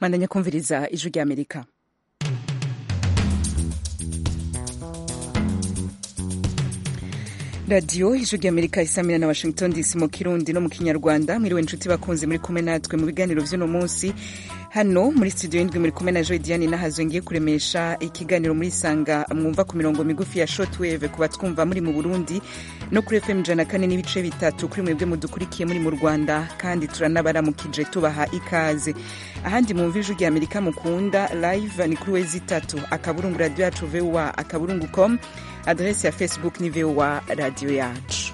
bandanya kumviriza ijwi ry'amerika radiyo ijwi ry'amerika isamira na washington dc mu kirundi no mu kinyarwanda mwiriwe inshuti bakunze muri kumwe natwe mu biganiro vy'uno munsi hano muri studio y'indwi muri kumwe na joy diane nahazo ngiye kuremesha ikiganiro muri sanga mwumva ku mirongo migufi ya shortwave kuba twumva muri mu burundi no kuri fm ijana kane n'ibice bitatu kuri mwebwe mudukurikiye muri mu rwanda kandi turanabaramukije tubaha ikaze ahandi mwumva ijwi rya amerika mukunda live ni kuri wezi itatu akaburungu radio yacu voa akaburungu com adresi ya facebook ni voa radio yacu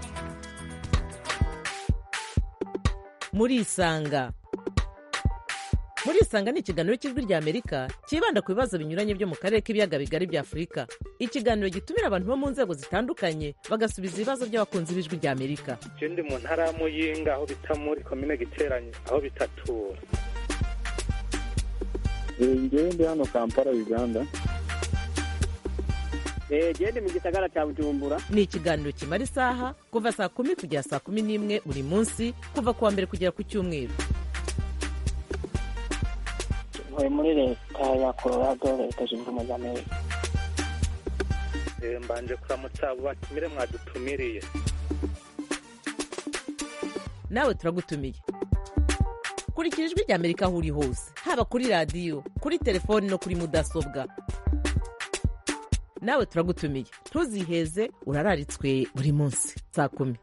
murisanga murisanga ni ikiganiro cy'ijwi rya amerika cyibanda ku bibazo binyuranye byo mu karere k'ibiyaga bigari bya afurika ikiganiro gitumira abantu bo mu nzego zitandukanye bagasubiza ibibazo by'abakunzi b'ijwi rya amerika je ndi mu ntara ya muyinga aho bita muri komine giteranye aho bitatura ngewe ndi hano kampala uganda gende mu gisagara cya bujumbura ni ikiganiro kimara isaha kuva saa kumi kugera saa kumi n'imwe buri munsi kuva ku wa mbere kugera ku cyumweru ntuye muri leta ya colorado leta zunze ubumwe za amerika Eh, mbanje kuramutsa abo batumire mwadutumiriye nawe turagutumiye kurikira ijwi rya amerika aho uri hose haba kuri radiyo kuri telefoni no kuri mudasobwa nawe turagutumiye ntuziheze urararitswe buri munsi saa kumi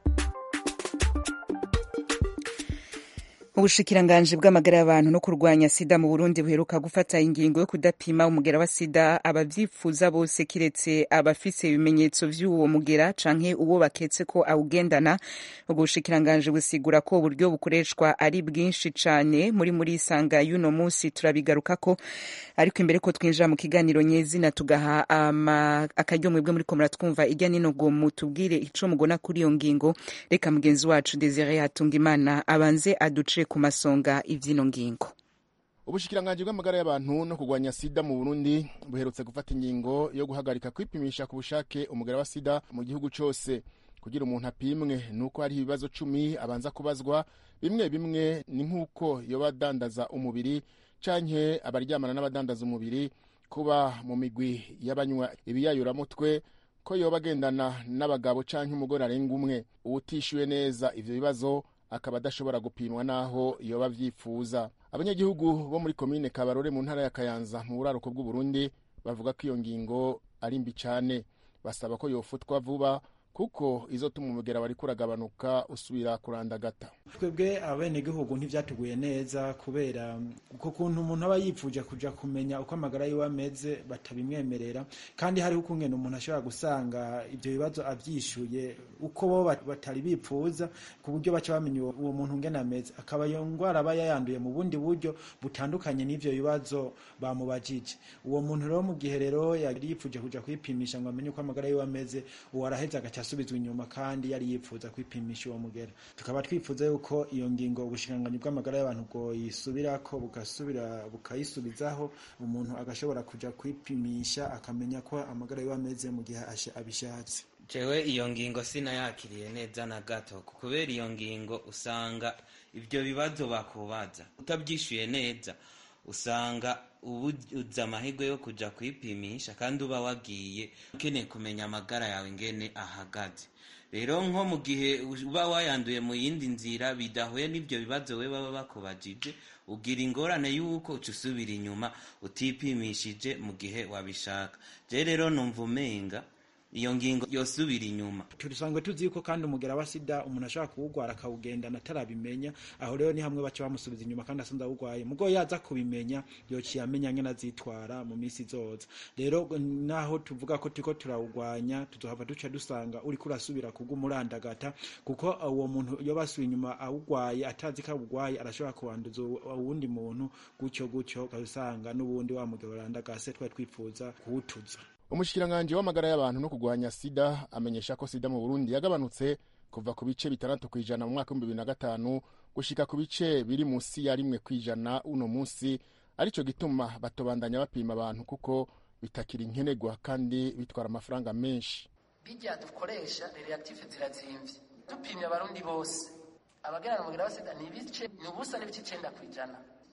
ubushikiranganji bw'amagara y'abantu no kurwanya sida mu burundi buheruka gufata ingingo yo kudapima umugera wa sida abavyifuza bose kiretse abafise ibimenyetso vy'uwo mugera canke uwo baketse ko awugendana ubwo bushikiranganji busigura ko uburyo bukoreshwa ari bwinshi cane muri muri isanga y'uno musi turabigarukako ariko imbere ko twinjira mu kiganiro nyezina tugaha ama- akaryo mwebwe muriko muratwumva irya nino ngo mutubwire ico mugona kuri iyo ngingo reka mugenzi wacu desire hatungimana abanze aduce ku masonga ivy'ino ngingo ubushikiranganji bw'amagara y'abantu no kurwanya sida mu burundi buherutse gufata ingingo yo guhagarika kwipimisha ku bushake umugera wa sida mu gihugu cose kugira umuntu apimwe nuko hari ibibazo cumi abanza kubazwa bimwe bimwe ni nk'uko yoba adandaza umubiri canke abaryamana n'abadandaza umubiri kuba mu migwi y'abanywa ibiyayuramutwe ko yoba agendana n'abagabo canke umugore arenga umwe uwutishyuwe neza ivyo bibazo akaba adashobora gupimwa n'aho yoba avyifuza abanyagihugu bo muri komine kabarore mu ntara ya kayanza mu buraruko bw'uburundi bavuga ko iyo ngingo ari mbi cane basaba ko yofutwa vuba kuko izotuma umugera wariko uragabanuka usubira kurandagata twebwe abenegihugu ntivyatuguye neza kubera uko kuntu umuntu aba yipfuje kuja kumenya uko amagara yiwe ameze batabimwemerera kandi hariho ukungene umuntu ashobora gusanga ivyo bibazo avyishuye uko bo bat- batari bipfuza ku buryo baca bamenya uwo uwo muntu ngene ameze akaba iyo ngwara aba yayanduye mu bundi buryo butandukanye n'ivyo bibazo bamubajije uwo muntu rero mu gihe rero yari yipfuje kuja kwipimisha ngo amenye uko amagara yiwe ameze uwo araheza agaca asubizwa inyuma kandi yari yipfuza kwipimisha uwo mugera tukaba twifuza yuko iyo ngingo ubushikiranganyi bw'amagara y'abantu bwoyisubirako bugasubira bukayisubizaho umuntu agashobora kuja kwipimisha akamenya ko amagara yiwe ameze mu gihe asha- abishatse jewe iyo ngingo sinayakiriye neza na gato kubera iyo ngingo usanga ibyo bibazo bakubaza utabyishyuye neza usanga ubuze amahirwe yo kuja kwipimisha kandi uba wagiye ukeneye kumenya amagara yawe ingene ahagaze rero nko mu gihe uba wayanduye mu yindi nzira bidahuye n'ibyo bibazo we baba bakubajije ugira ingorane y'uko uca usubira inyuma utipimishije mu gihe wabishaka je rero numva umenga iyo ngingo yosubira inyuma tusanzwe tuzi yuko kandi umugera wa sida umuntu ashobora kuwugwara akawugendana atarabimenya aho rero ni hamwe baca bamusubiza inyuma kandi asanze awugwaye mugo yaza kubimenya yociye amenya ngene azitwara mu minsi izoza rero naho tuvuga ko turiko turawugwanya tuzohava duca dusanga uriko urasubira kuguma urandagata kuko uwo muntu iyo basubiye inyuma awugwaye atazi ko awugwaye arashobora kuwanduza uwu- uwundi muntu gutyo gutyo ukabisanga n'ubundi wa mugabo urandagase twari twifuza kuwutuza umushikiranganji w'amagara y'abantu no kurwanya sida amenyesha ko sida mu burundi yagabanutse kuva ku bice bitandatu kw'ijana mu mwaka w'ibihumbi bibiri na gatanu gushika ku bice biri munsi ya rimwe kw'ijana uno munsi arico gituma batobandanya bapima abantu kuko bitakiri nkenerwa kandi bitwara amafaranga menshi bijya dukoresha reactive zirazimvye dupimye abarundi bose abagerana umugera wa sida ni ibice ni ubusa n'ibice icenda kw'ijana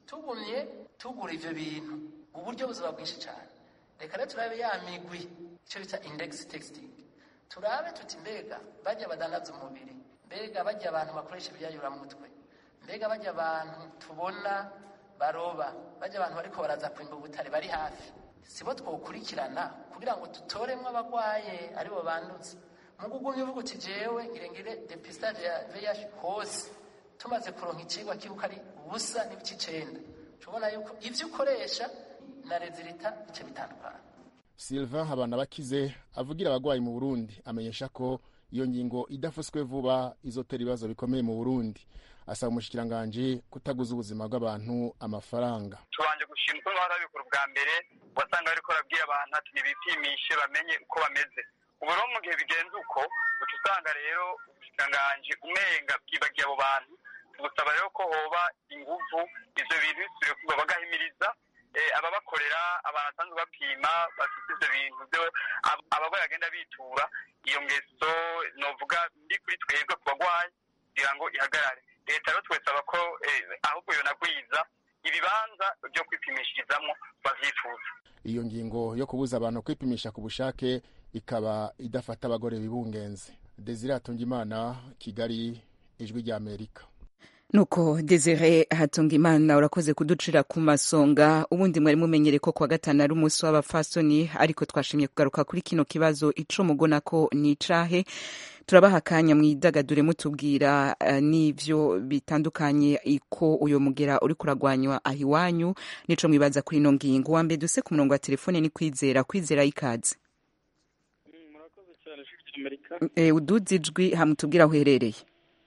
tugumye tugura ivyo bintu uburyo buzoba bwinshi cyane reka rero turabe ya migwi icyo bita index texting turabe tuti mbega bajya badandaza umubiri mbega bajya abantu bakoresha ibyayuramutwe mbega bajya abantu tubona baroba bajya abantu bariko baraza kwimba ubutare bari hafi sibo twokurikirana kugira ngo dutoremwo abagwaye aribo bandutse mu kugumya uvuga uti jewe ngirengire depistage ya VIH hose tumaze kuronka icigwa kibuka ari ubusa n'ibice icenda tubona yuko ivyo ukoresha na rezilita bice bitandukana Sylvain Habanabakize avugira abagwayi mu Burundi amenyesha ko iyo ngingo idafuswe vuba izotera ibibazo bikomeye mu Burundi asaba umushikiranganji kutaguza ubuzima bw'abantu amafaranga tubanje gushima uko barabikora ubwa mbere wasanga bariko barabwira abantu ati nibipimishe bamenye uko bameze ubu rero mu gihe bigenze uko uca usanga rero ubushikiranganji umenga bwibagiye abo bantu tugusaba rero ko hoba inguvu ivyo bintu bisubire kuba bagahimiriza ababakorera abantu basanzwe bapima bafite ivyo bintu vyo abagwayi bagenda bitura iyo ngeso novuga ndi kuri twebwe ku bagwayi kugira ngo ihagarare leta rero twesaba ko ahubwo yonagwiza ibibanza vyo kwipimishirizamwo bavyifuza iyo ngingo yo kubuza abantu kwipimisha ku bushake ikaba idafata abagore bibungenze desire hatungimana kigali ijwi rya amerika nuko desire hatungimana urakoze kuducira ku masonga ubundi mwari mumenyere ko kuwa gatanu ari umunsi w'abafasoni ariko twashimye kugaruka kuri kino kibazo ico mugona ko ni icahe turabaha akanya mwidagadure mutubwira uh, n'ivyo bitandukanye iko uyo mugera uri kuragwanywa aho iwanyu nico mwibaza kuri ino ngingo wa mbere duse ku murongo wa telefone ni kwizera kwizera ikaze murakoze cyane shifti amerika e, uduze ijwi hamutubwira aho uherereye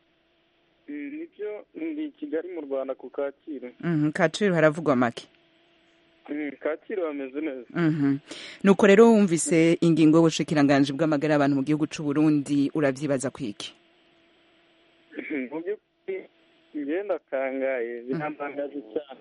nibyo ndi kigali mu rwanda ku kacyiru mm, kacyiru haravugwa make kacyiru hameze neza nuko rero wumvise ingingo y'ubushikiranganji bw'amagara y'abantu mu gihugu cy'u Burundi urabyibaza kwiki mu by'ukuri ngenda akangaye birantangaje cyane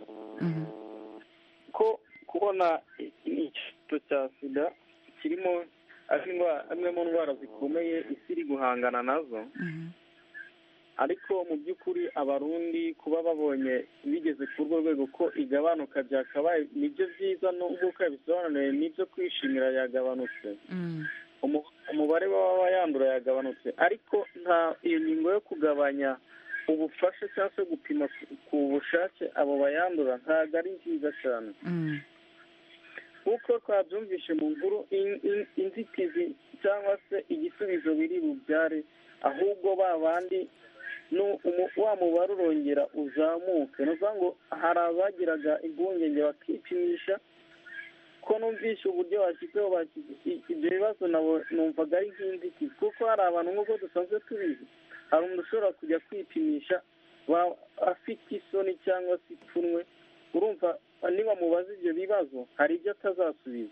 ko kubona icyorezo cya sida kirimo amwe mu ndwara zikomeye isi iri guhangana nazo ariko mu by'ukuri abarundi kuba babonye bigeze ku urwo rwego ko igabanuka byakabaye nibyo byiza nk'uko yabisobanuye nibyo kwishimira yagabanutse umubare w'ababa yandura yagabanutse ariko nta iyo ngingo yo kugabanya ubufasha cyangwa se gupima ku bushake abo bayandura ntabwo ari nziza cyane nk'uko twabyumvishe mu nkuru inzitizi cyangwa se igisubizo biri bubyare ahubwo ba bandi wa mubare urongera uzamuke ni ukuvuga ngo hari abagiraga impungenge bakipimisha ko numvishe uburyo bashyizeho ibyo bibazo numvaga ari nk'inzitizi kuko hari abantu nk'uko dusanzwe tubizi hari umuntu ushobora kujya kwipimisha afite isoni cyangwa se ipfunwe urumva niba mubaza ibyo bibazo hari ibyo atazasubiza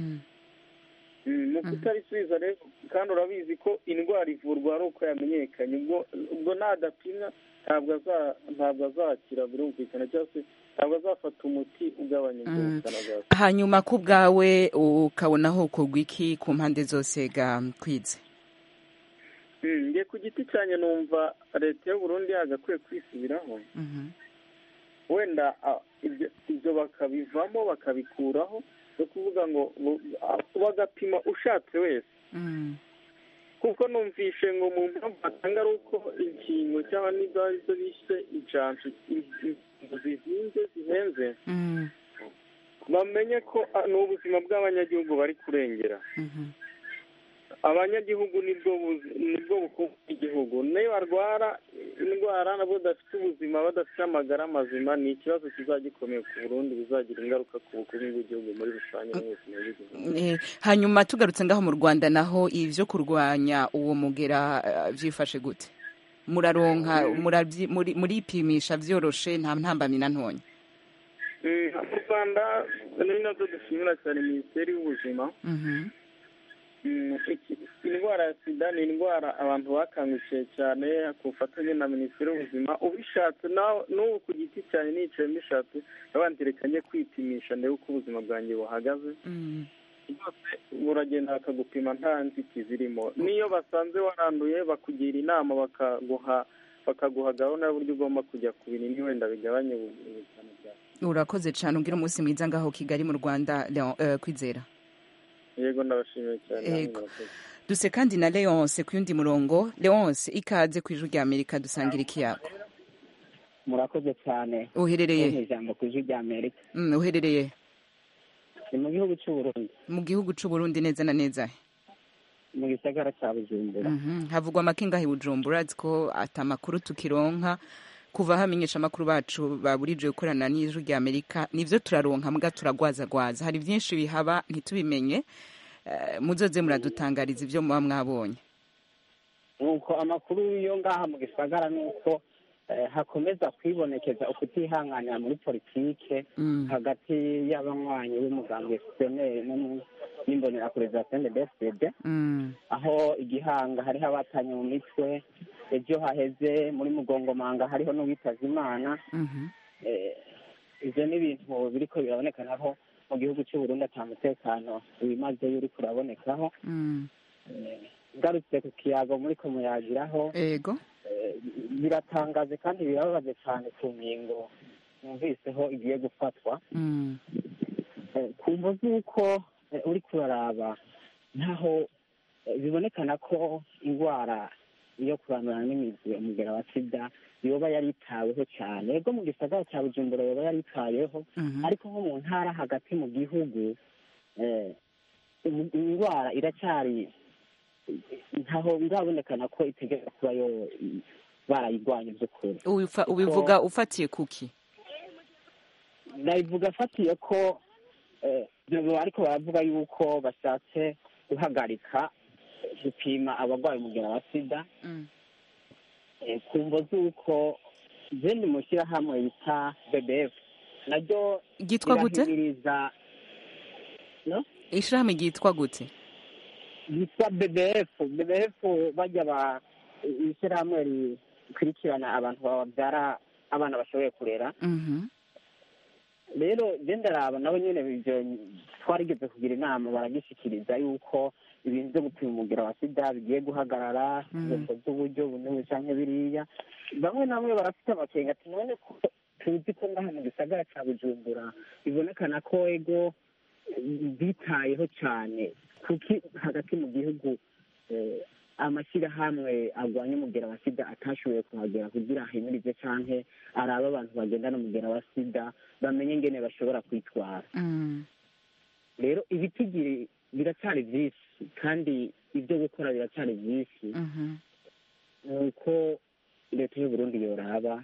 mu kutabisubiza rero kandi urabizi ko indwara ivurwa ari uko yamenyekanye ubwo nadapimwa ntabwo azakira birumvikana cyangwa se ntabwo azafata umuti ugabanya ubukana bwa hanyuma ku bwawe ukabonaho kugwa iki ku mpande zose ga kwize nge ku giti cyanjye numva leta y'uburundi yagakwiye kwisubiraho wenda ibyo bakabivamo bakabikuraho no kuvuga ngo bagapima ushatse wese kuko numvishe ngo mu mpamvu batanga ari uko inkingo cyangwa n'izo ari zo bishe inshanshu zizinze zihenze bamenye ko ni ubuzima bw'abanyagihugu bari kurengera abanyagihugu nibwo bukungu bw'igihugu niyo barwara indwara nabo badafite ubuzima badafite amagara mazima ni ikibazo kizajya gikomeye ku burundi bizagira ingaruka ku bukungu bw'igihugu muri rusange n'ubuzima bw'igihugu hanyuma tugarutse ngaho mu rwanda naho ibyo kurwanya uwo mugera byifashe gute muraronka muripimisha byoroshe nta ntambamyi na ntonya mu rwanda ni nabyo dushimira cyane minisiteri y'ubuzima indwara ya sida ni indwara abantu bakangukiye cyane ku bufatanye na minisiteri y'ubuzima ubishatse n'ubu ku giti cyane nicaye mbishatse yabandirekanye kwipimisha ndebe uko ubuzima bwanjye buhagaze buragenda bakagupima nta nzitizi zirimo n'iyo basanze waranduye bakugira inama bakaguha bakaguha gahunda y'uburyo ugomba kujya ku binini wenda bigabanya ubukana bwa urakoze cyane umbwira umunsi mwiza ngaho kigali mu rwanda Leon, eh, kwizera yego ndabashimiye cyane Yego. duse kandi na leonce ku yundi murongo leonce ikaze ku ijwi rya amerika dusangira ikiyago murakoze cyane Uherereye? Kumpa ijambo ku ijwi rya amerika Mm, uherereye ni mu gihugu cy'uburundi mu gihugu c'u Burundi neza na neza mu gisagara cya bujumbura Mhm. havugwa amakinga i bujumbura azi ko ata makuru tukironka kuva hamenyesha amakuru bacu baburije gukorana n'ijwi rya amerika nivyo turaronka mbwa turagwazagwaza hari vyinshi bihaba ntitubimenye Eh, muzoze muradutangariza ivyo muba mwabonye nuko amakuru yo ngaha mu gisagara ni uko eh, hakomeza kwibonekeza ukutihanganira muri politike Mm. hagati y'abanywanyi b'umugambi fpr n'imbonerakure za cndfdd Mm. aho igihanga hariho abatanye mu mitwe ejo haheze muri mugongomanga hariho n'uwitaza imana Mhm. Eh, ivyo ni ibintu biriko birabonekanaho mu gihugu cy'uburundi ata mutekano wimazeyo uriko urabonekaho Mm. Eh, ngarutse ku kiyago muriko muyagiraho ego eh, biratangaje kandi birababaje cyane ku ngingo numviseho igiye gufatwa Mm. Eh, ku mvo z'uko eh, uriko uraraba ntaho eh, bibonekana ko indwara yo kurandurana n'imizi umugera wa sida yoba yaritaweho cyane ego mu gisagara cya bujumbura yoba yaritaweho Mhm. ariko nko mu ntara hagati mu gihugu eh, im- indwara iracyari ntaho birabonekana ko itegereza kuba yo barayirwanya by'ukuri Ubifa- Kuko- ubivuga ufatiye kuki nabivuga afatiye ko eh, ibyo ariko baravuga yuko bashatse guhagarika gupima abarwayi umugera wa sida Mm. eh, ku mvo z'uko zindi mu shyirahamwe bita bbf naryo Ryitwa gute? rirahimiriza no ishirahamwe ryitwa gute yitwa bbf bbf bajya ba ishyirahamwe rikurikirana abantu babyara abana bashoboye kurera Mhm. rero ndaraba nabo nyine ibyo twarigeze kugira inama baragishikiriza yuko ibintu byo gupima umugera wa sida bigiye guhagarara Mm. ingeso z'uburyo bunewe canke biriya bamwe na bamwe barafite amakenga ati none ko tuzi ko ngaha mu gisagara ca bujumbura bibonekana ko ego eh, bitayeho cane kuki hagati mu gihugu eh, amashyirahamwe arwanya umugera wa sida atashoboye kuhagera kugira ahimirize canke arabe abantu bagendana umugera wa sida bamenye ingene bashobora kwitwara Mm. rero ibitigiri biracyari byinshi kandi ibyo gukora biracyari byinshi Mhm. ni uko leta y'u burundi yoraba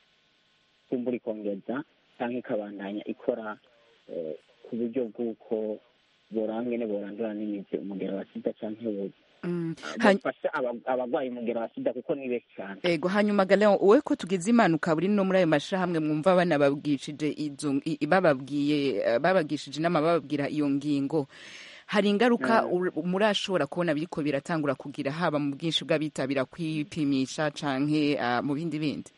kumbura ikongeza cyangwa ikabandanya ikora eh, ku buryo bw'uko borangene borandura n'imizi umugera wa sida cyangwa Mm. Hany- bafasha aba- abarwaye umugera wa sida kuko ni benshi cyane ego hanyuma galeon wowe ko tugize impanuka buri no muri ayo mashirahamwe mwumva banababwishije izo i- bababwiye eh, babagishije inama bababwira iyo ngingo hari ingaruka ur- murashobora kubona biriko biratangura kugira haba mu bwinshi bw'abitabira kwipimisha canke ah, mu bindi bindi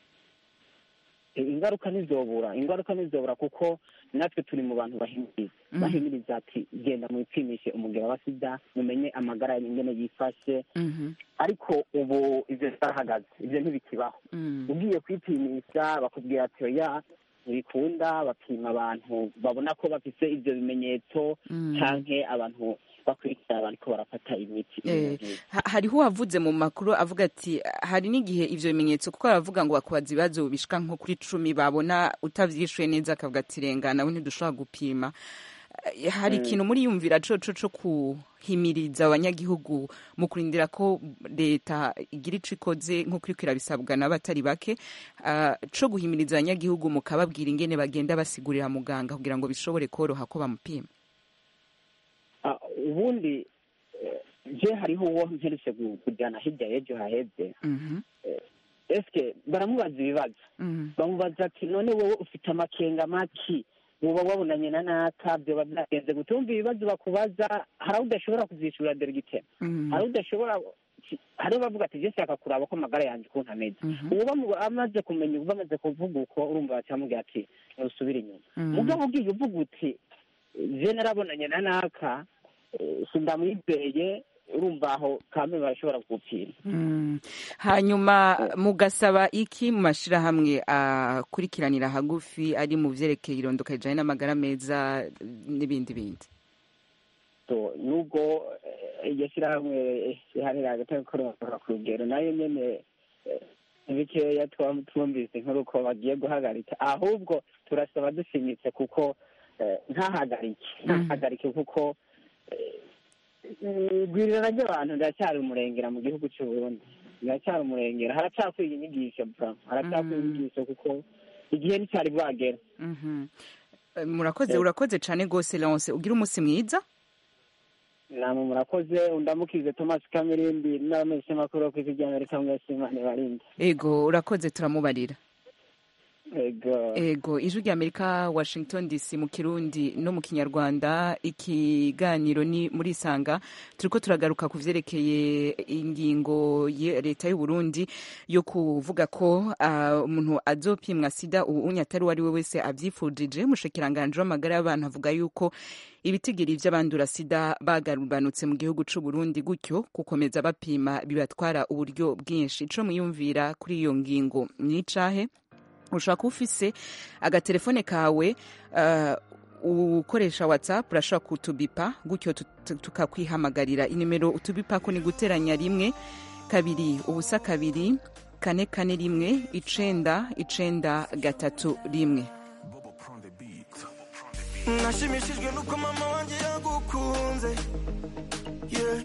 Eh, ingaruka ntizobura ingaruka ntizobura kuko natwe turi mu bantu bahimiriza Mhm. bahimiriza ati genda mwipimishe umugera wa sida mumenye amagara yanyu ingene yifashe Mhm. ariko ubu ivyo zarahagaze ivyo ntibikibaho Mm. ugiye kwipimisha bakubwira ati oya ntibikunda bapima abantu babona ko bafise ivyo bimenyetso Mm. canke abantu bakurikira bariko barafata imiti Eh, ha- hariho uwavuze mu makuru avuga ati hari n'igihe ivyo bimenyetso kuko baravuga ngo bakubaza ibibazo bishika nko kuri cumi babona utavyishuye neza akavuga ati renga nawe ntidushobora gupima Eh, hari Mm. ikintu muri yumvira coco co kuhimiriza abanyagihugu mu kurindira ko leta igira ico ikoze nk'uko iriko irabisabwa n'abatari bake ah, co guhimiriza abanyagihugu mukababwira ingene bagenda basigurira muganga kugira ngo bishobore koroha ko bamupima Ah, ubundi eh, je hariho uwo mperutse gu- kujyana hirya y'ejo haheze Mhm. eske baramubaza ibibazo Mhm. bamubaza ati none wowe ufite amakenga maki woba wabonanye na naka byoba byagenze gute wumva ibibazo bakubaza hari aho udashobora kuzishura derigitema Mhm. hari aho udashobora hariho bavuga ati je nshaka kuraba ko amagara yanjye ukuntu ameze Mhm. uwo bamu- amaze kumenya ubu bamaze kuvuga uko urumva bacamubwira ati ntusubire inyuma Mhm. mugabo ugiye uvuga uti je narabonanye na naka eh, sindamwizeye urumva aho kame barashobora gupima Mm. hanyuma mugasaba iki mu mashyirahamwe akurikiranira hagufi ari mu vyerekeye irondoka rijanye n'amagara meza n'ibindi bindi so nubwo eh, iryo shyirahamwe rihanira hagati y'abakorera ku rugero nayo nyene eh, bikeya tuba twumvise inkuru ko bagiye guhagarika ahubwo turasaba dushimitse kuko eh, ntahagarike ntahagarike kuko eh, igwirirana ry'abantu riracyari umurengera mu gihugu cy'u Burundi riracyari umurengera haracakwiga inyigisho bra haracakwiga inyigisho kuko igihe nticyari bwagera Mhm. Eh, murakoze Eh. urakoze cane gose Leonce ugira umunsi mwiza namwe murakoze undamukize thomas kamirindi n'abamenyeshamakuru bo kw'isi ry'amerika mwese imana ibarinde ego urakoze turamubarira ego ego ijwi rya amerika washington dc mu kirundi no mu kinyarwanda ikiganiro ni muri isanga turiko turagaruka ku vyerekeye ingingo ya leta y'u burundi yo kuvuga ko ah, umuntu azopimwa sida ubu unye atari uwo ari we wese avyifujije umushikiranganje w'amagara y'abantu avuga yuko ibitigiri vy'abandura sida bagabanutse mu gihugu c'u burundi gutyo gukomeza bapima bibatwara uburyo bwinshi ico muyumvira kuri iyo ngingo ni icahe ushobora kuba ufise agatelefone kawe uh, ukoresha whatsapp urashobora kutubipa gutyo tu- tu- tukakwihamagarira inimero utubipako ni guteranya rimwe kabiri ubusa kabiri kane kane rimwe icenda icenda gatatu rimwe nashimishijwe nuko mama wanjye yagukunze yeah.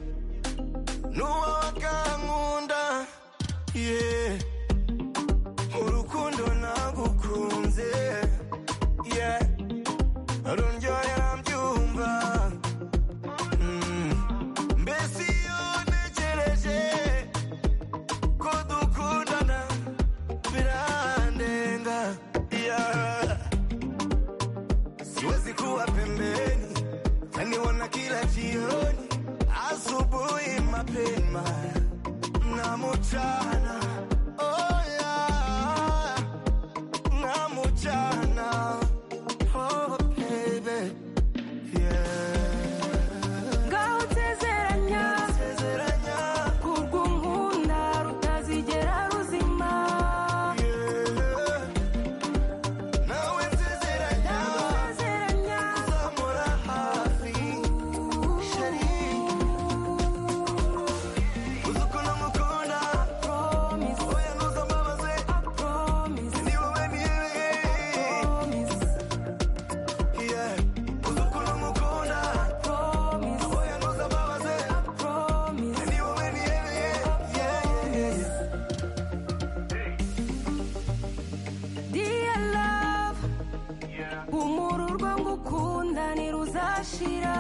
nuwagankunda yeah. urukundo nagukunze yeah. rundyohera mbyumva Mm. mbese iyo ntegereje ko dukundana birandenga yeah. siwezi kuwa pembeni taniona kila jioni asubuhi mapema na mchana oh yeah. na mchana oh baby ngaho nsezeranya kurw'unkunda rutazigera ruzima nawe nsezeranya uzamura hafi sheri uzi ukuntu ngukunda oya ntuzambabaze ni wowe nihereye Yeah. uzi ukuntu ngukunda oya ntuzambabaze ni wowe nihereye Yeah, yeah, yeah. Dear love humura urwo ngukunda ntiruzashira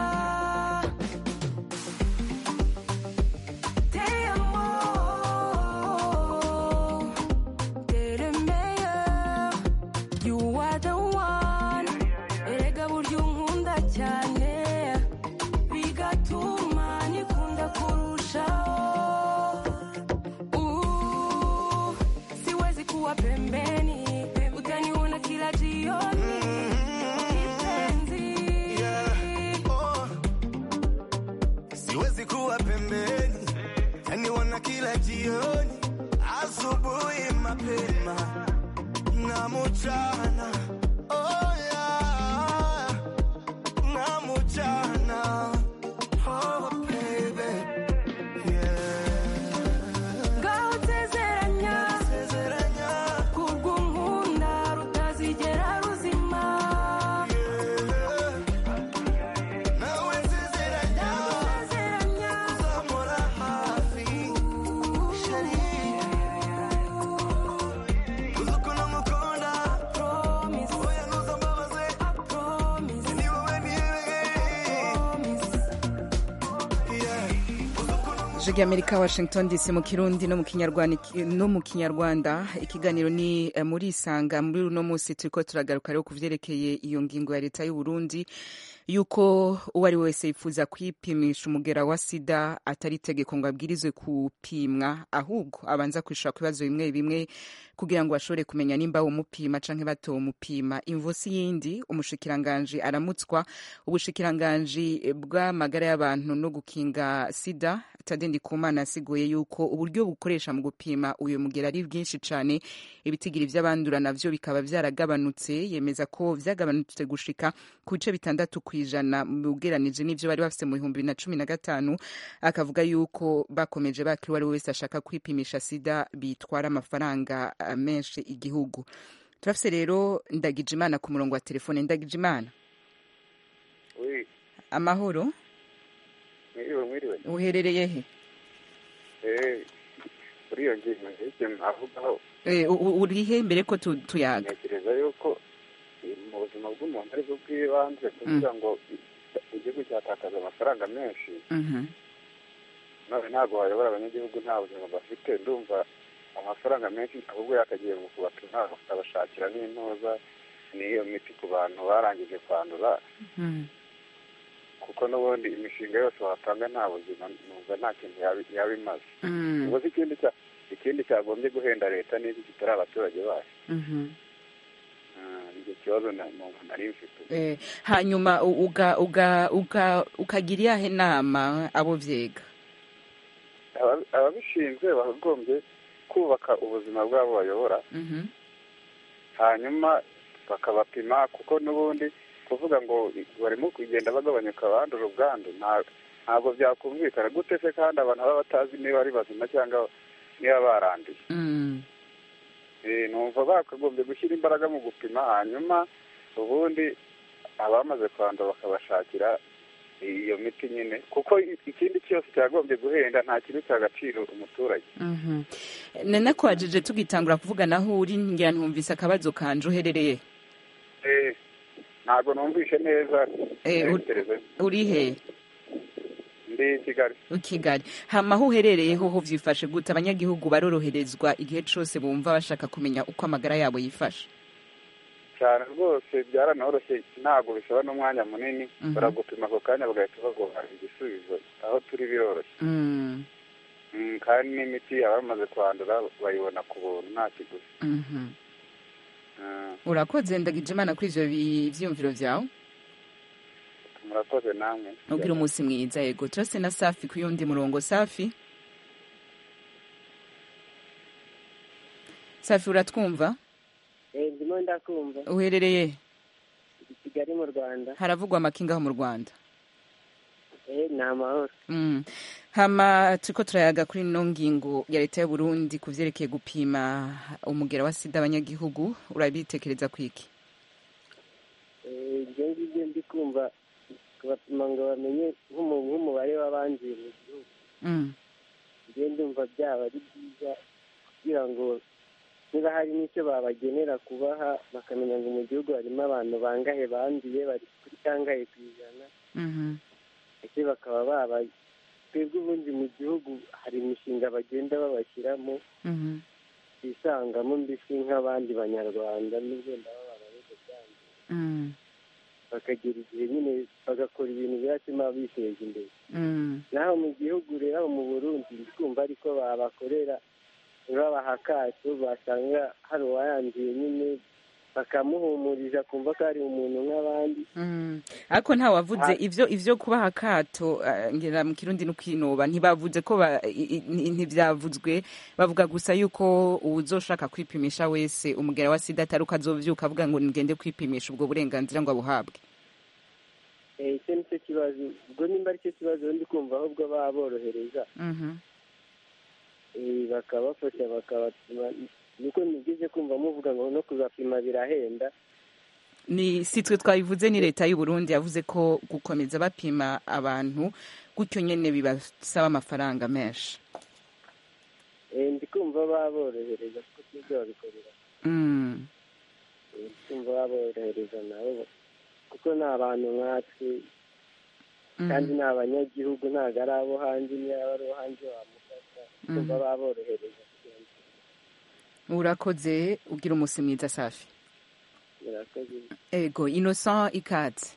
Te amo, t'es le meilleur, you are the one. Erega burya unkunda cyane bigatuma nikunda kurushaho Uh, siwezi kuwa pembeni utaniona kila jioni kipenzi siwezi kuwa pembeni taniona kila jioni asubuhi mapema na mchana oh yeah. na mchana oh baby ngaho nsezeranya kurw'unkunda rutazigera ruzima nawe nsezeranya uzamura hafi sheri uzi ukuntu ngukunda oya ntuzambabaze ni wowe ijwi rya amerika washington dc mu kirundi no mu kinyarwanda no mu kinyarwanda ikiganiro ni eh, muri isanga muri uno munsi turiko turagaruka rero ku vyerekeye iyo ngingo ya leta y'u Burundi yuko uwo ari we wese yifuza kwipimisha umugera wa sida atari itegeko ngo abwirizwe kupimwa ahubwo abanza kwishura ku bibazo bimwe bimwe kugira ngo bashobore kumenya nimba umupima canke batomupima imvusi yindi umushikiranganji aramutswa ubushikiranganji bw'amagara y'abantu no gukinga sida tade ndikumana asiguye yuko uburyo bukoresha mu gupima uyu mugera ari bwinshi cane ibitigiri vy'abandura navyo bikaba vyaragabanutse yemeza ko vyagabanutse gushika ku bice bitandatu kw'ijana ugeranije n'ivyo bari bafise mu bihumbi bibiri na cumi na gatanu akavuga yuko bakomeje bakiri uwo ari we wese ashaka kwipimisha sida bitwara amafaranga eh, menshi igihugu turafise rero ndagijimana ku murongo wa telefone ndagijimana Oui, amahoro mwiriwe mwiriwe uherereye he eh kuri iyo ngingo nk'ibyo mwavugaho Eh, u- u- urihe mbere ko tu- tuyaga ntekereza yuko eh, mu buzima bw'umuntu ari bwo bw'ibanze kuvuga ngo igihugu cyatakaza amafaranga menshi Mhm. none ntabwo wayobora abanyagihugu nta buzima bafite ndumva amafaranga menshi ahubwo yakagiye mu kubapima bakabashakira n'intuza n'iyo miti ku bantu barangije kwandura Mhm. kuko n'ubundi imishinga yose wapanga nta buzima numva nta kintu yaba- yaba imaze Mm. ubwo se ikindi cya ikindi cyagombye guhenda leta n'iki kitari abaturage bayo Mhm. Ah, nicyo kibazo na- numva nari mfite Eh, hanyuma u- uga uga uga ukagira iyahe nama abo vyega Aba- ababishinzwe bakagombye kubaka ubuzima bw'abo bayobora Mhm. hanyuma bakabapima kuko n'ubundi kuvuga ngo barimo kugenda bagabanyuka abandura ubwandu nta- ntabwo byakumvikana gute se kandi abantu baba batazi niba ari bazima cyangwa niba baranduye Mm. Eh, numva bakagombye gushyira imbaraga mu gupima hanyuma ubundi abamaze kwandura bakabashakira iyo miti nyine kuko i- ikindi cyose cyagombye guhenda nta kintu cy'agaciro umuturage Mhm. nana kwajije tugitangura kuvugana aho uri ngira ntumvise akabazo kanje uherereye Eh, ntabwo numvishe neza Eh, ur- ntekereza uri he ndi i kigali i kigali hama aho uherereye hoho vyifashe gute abanyagihugu baroroherezwa igihe cose bumva bashaka kumenya uko amagara yabo yifashe cyane rwose byaranoroshye ntabwo bisaba n'umwanya munini Mhm. baragupima ako kanya bagahita baguha igisubizo aho turi biroroshye Mm. Mm, kandi n'imiti abamaze kwandura bayibona ku buntu nta kiguzi Mhm. Ah, urakoze ndagije imana kuri ivyo bi- vyiyumviro vyawe murakoze namwe ugira umunsi mwiza yego turase na safi ku yundi murongo safi safi uratwumva Eh, ndimo ndakumva uherereye i kigali mu rwanda haravugwa amakinga aho mu rwanda Eh, ni amahoro Mm. hama turiko turayaga kuri ino ngingo ya leta y'uburundi ku vyerekeye gupima umugera wa sida abanyagihugu urabitekereza kwiki Eh, ibyo ngibyo ndi kumva kubapima ngo bamenye nk'umu- nk'umubare w'abanduye mu gihugu Mm. njye ndumva byaba ari byiza kugira ngo niba hari n'icyo babagenera kubaha bakamenya ngo mu gihugu harimo abantu bangahe banduye bari kuri kangahe ku ijana Mhm. ese bakaba baba twebwe ubundi mu gihugu hari imishinga bagenda babashyiramo Mhm. bisangamo mbese nk'abandi banyarwanda n'ubwo ndaba barareze cyane Mm. bakagera igihe nyine bagakora ibintu biratuma biteza imbere Mm. naho mu gihugu rero aho mu burundi ndi kumva ariko babakorera babaha akato basanga hari uwayanduye nyine bakamuhumuriza kumva ko ari umuntu nk'abandi Mm. ariko nta wavuze ivyo ivyo kubaha akato eh, ngira mu kirundi no kwinoba ntibavuze ko ba- i- i- ntivyavuzwe bavuga gusa yuko uwuzoshaka kwipimisha wese umugera wa sida atari uko azovyuka avuga ngo ngende kwipimisha ubwo burenganzira ngo abuhabwe Eh, icyo nicyo kibazo ubwo nimba aricyo kibazo ndi kumva ahubwo baba borohereza Mhm. eh, bakabafasha bakabapima niko nigeze kumva muvuga ngo no kuzapima birahenda ni si twe twabivuze ni leta y'u Burundi yavuze ko gukomeza bapima abantu gutyo nyene bibasaba amafaranga menshi Eh, ndi kumva baba borohereza kuko twebwe babikorera Mm. Eh, ndi kumva baba borohereza nabo kuko ni abantu nkatwe kandi ni abanyagihugu ntabwo ari abo hanze niyo yaba ari uwo hanze wamufasha Mhm. kumva baba borohereza kugira ngo urakoze ugira umunsi mwiza safi murakoze ego innocent ikaze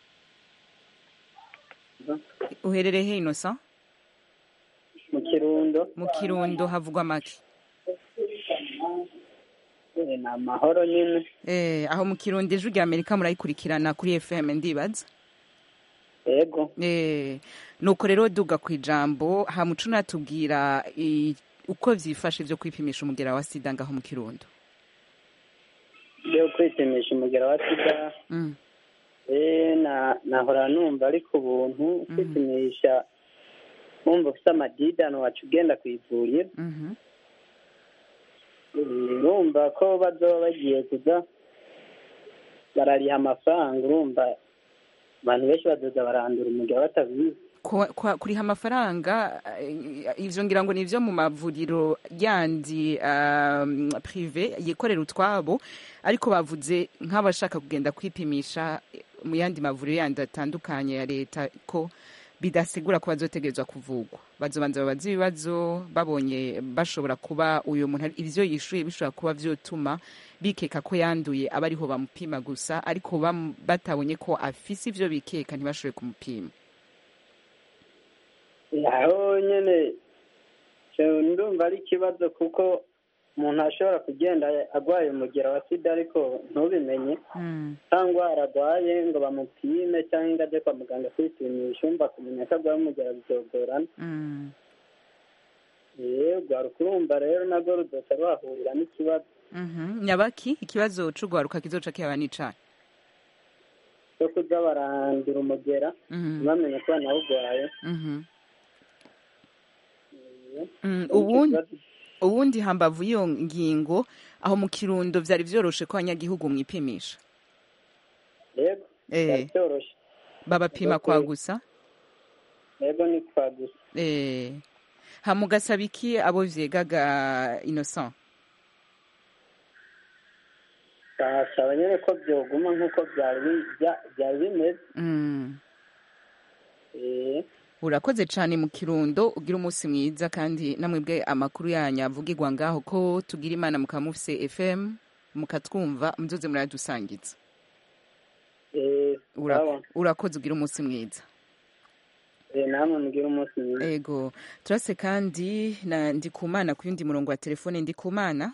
uherereye he innocent mu kirundo mu kirundo havugwa make Eh, ni amahoro nyine Eh, aho mu kirundi ijwi rya amerika murayikurikirana kuri fm ndibaza yego Eh, nuko rero duga ku ijambo hamuco natubwira i- uko vyifashe vyo kwipimisha umugera wa sida ngaho mu kirundo yo kwipimisha umugera wa sida Mm. eh, na nahora numva ari ku buntu kwipimisha wumva ufite amadidano waca ugenda ku ivuriro Mhm. Eh, urumva ko bazoba bagiye kuza barariha amafaranga urumva abantu benshi bazoza barandura umugera batabizi Kwa- kwa- kuriha amafaranga eh, ivyo ngira ngo nivyo mu mavuriro yandi um, prive yikorera utwabo ariko bavuze nk'abashaka kugenda kwipimisha eh, mu yandi mavuriro yandi atandukanye ya leta ko bidasigura ko bazotegerezwa kuvugwa bazobanza babaza ibibazo babonye bashobora kuba uyu muntu ari- ivyo yishuye bishobora kuba vyotuma bikeka ko yanduye aba ariho bamupima gusa ariko bam- batabonye ko afise ivyo bikeka ntibashobore kumupima aho nyine cyo ndumva ari ikibazo kuko umuntu ashobora kugenda arwaye umugera wa sida ariko ntubimenye cyangwa ararwaye ngo bamupime cyangwa ngo ajye kwa muganga kwipimisha umva kumenya ko arwaye umugera bizogorana yego hari ukurumva rero nabwo rudosa rwahurira n'ikibazo Mhm. nyabaki ikibazo c'ugwaruka kizoca kihaba n'icayi cyo kuza barandura umugera Mhm. ntibamenye ko banawurwaye Mhm. Mm, ubundi ubundi hambavu iyo ngingo aho mu kirundo vyari vyoroshe ko abanyagihugu mwipimisha yego Eh. byari byoroshye babapima kwa gusa yego ni kwa gusa eh hamugasaba iki abo vyegaga innocent basaba nyine ko byoguma nk'uko byari bi- bya- byari bimeze mm. Eh, urakoze cane mu kirundo ugira umunsi mwiza kandi namwebwe amakuru yanyu avugirwa ngaho ko tugira imana mukaba mufise fm mukatwumva muzoze muradusangiza eh, Ura- sawa. urakoze ugira umunsi mwiza Eh, namwe mugire umunsi mwiza ego turase kandi na ndikumana ku yundi murongo wa telefone ndikumana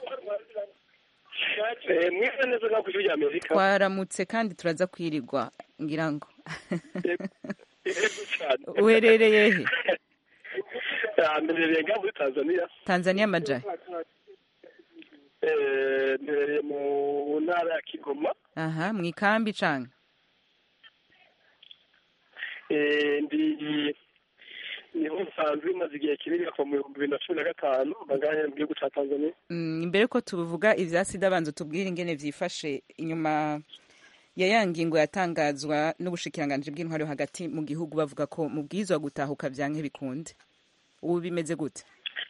mwiza neza nka ku ijwi rya amerika twaramutse kandi turaza kwirirwa ngira ngo yego cyane uherereye he Ah, mberereye ngaha muri tanzania tanzania majahe Eh, mberereye mu ntara ya kigoma aha mu ikambi canke Eh, ndi niho nsanzwe maze igihe kinini kuva mu bihumbi bibiri na cumi na gatanu bangahe mu gihugu cya tanzania Mm, imbere ko tuvuga ivya sida banza tubwire ingene vyifashe inyuma ya ya ngingo yatangazwa n'ubushikiranganji bw'intwaro hagati mu gihugu bavuga ko mubwizwa gutahuka vyanke bikunde ubu bimeze gute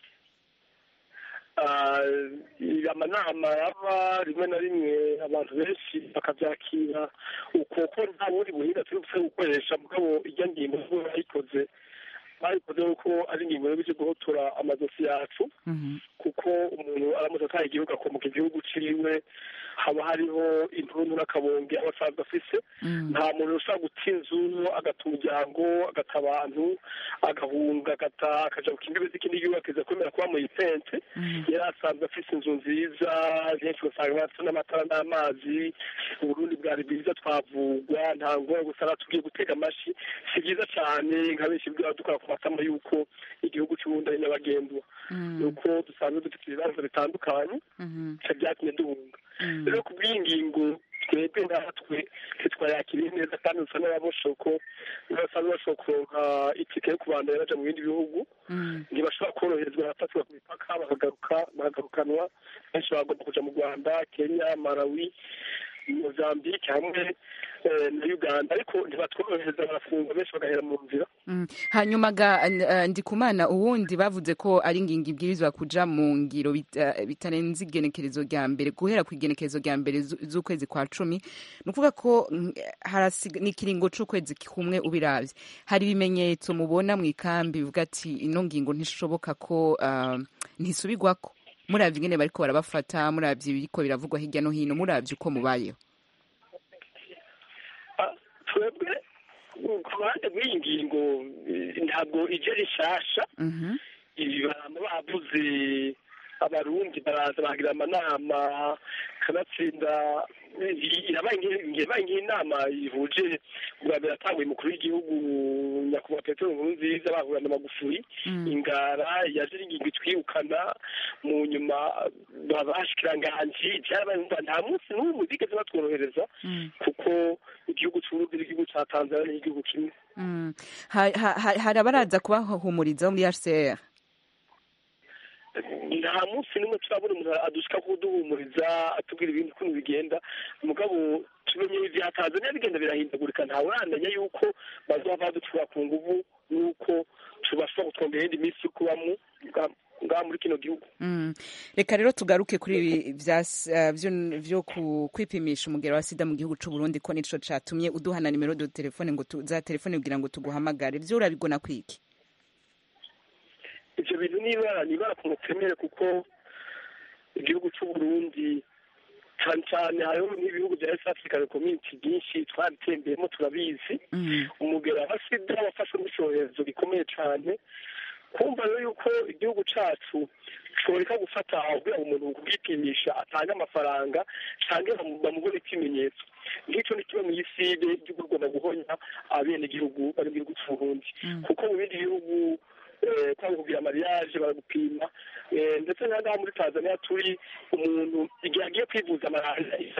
Ah, amanama aba rimwe na rimwe abantu benshi bakabyakira uko ko nta bundi buhinga turi buse gukoresha mugabo ijya ngingo zo bayikoze bayikoze kuko ari ingingo yo bije guhotora amadosi yacu kuko umuntu aramutse ataha igihugu akomoka igihugu ciwe haba hariho intuntu n'akabonge aba asanzwe afise nta muntu ushobora guta inzu agata umuryango agata abantu agahunga agata akaja ku kimbibe z'ikindi gihugu akiza kwemera kuba mu itente yari asanzwe afise inzu nziza benshi ugasanga bafite n'amatara n'amazi uburundi bwari bwiza twavugwa nta ngora gusa tugiye gutega amashi si byiza cyane nka benshi bwaba dukora ku matama y'uko igihugu cy'uburundi ari nyabagendwa ni uko dusanzwe dufite ibibazo bitandukanye bica byatumye duhunga rero ku bw'iyi ngingo twebwe natwe ntitwayakiriye neza kandi dusa n'ababoshoko basa n'abashobora kuronka itike yo kubandanya baja mu bindi bihugu ntibashobora koroherezwa barafatwa ku mipaka bakagaruka bakagarukanwa benshi bagomba kuja mu rwanda kenya malawi mozambique hamwe eh, na uganda ariko ntibatworohereza barafungwa benshi bagahera mu nzira Mm. hanyuma ga uh, ndikumana uwundi bavuze ko ari ngingo ibwirizwa kuja mu ngiro bit- eh, bitarenze igenekerezo rya mbere guhera ku igenekerezo rya mbere zu- z'ukwezi kwa cumi ni ukuvuga ko mm, harasiga- ni ikiringo c'ukwezi kumwe ubiravye hari ibimenyetso mubona mu ikambi bivuga ati ino ngingo ntishoboka ko uh, ntisubirwako muravye ingene bariko barabafata muravye ibiriko biravugwa hirya no hino muravye uko mubayeho twebwe ku ruhande rw'iyi ngingo eh, ntabwo ije rishasha ibi barama bavuze abarundi baraza bagira amanama kanatsinda irabaye nk'inama ihuje bwa mbere atanguye umukuru w'igihugu nyakubahwa petero nkurunziza bahura na magufuri ingara yaje ingingo itwirukana mu nyuma babashikiranganji byarabaye umva nta munsi n'umwe bigeze batworohereza kuko igihugu cy'uburundi n'igihugu cya tanzania n'igihugu kimwe Mm. Ha- ha- ha- hari abaraza kubahumuriza bo muri hcr nta munsi n'umwe turabona umuntu adushika kuduhumuriza atubwira ibindi ukuntu bigenda mugabo tumenye ivya tanzania bigenda birahindagurika ntawe uramenya yuko bazoba baducura ku nguvu n'uko tubashobora kutwongera iyindi minsi yo kubamwo nga- ngaha muri kino gihugu Mm. reka rero tugaruke kuri ibi vya s- eh, vyo- vyo ku- kwipimisha umugero wa sida mu gihugu c'u Burundi ko nico catumye uduhana nimero do telefone ngo tu- za telefone kugira ngo tuguhamagare vyo urabigona kwiki ivyo bintu nibara nibara ku mutemere kuko igihugu c'uburundi cane cane hariho n'ibihugu vya east african community byinshi twaritembeyemo turabizi umugera wa sida wafashwe n'icyorezo gikomeye cane kumva rero yuko igihugu cacu coreka gufata kugira ngo umuntu kugipimisha atange amafaranga canke bamu- bamubone ikimenyetso nk'ico ni kimwe mw'iside igihugu rwanda guhonya abenegihugu bari mu gihugu c'uburundi kuko mu bindi bihugu eh, kwanga kugira mariage baragupima eh, ndetse na ngaha muri tanzania turi umuntu igihe agiye kwivuza malariya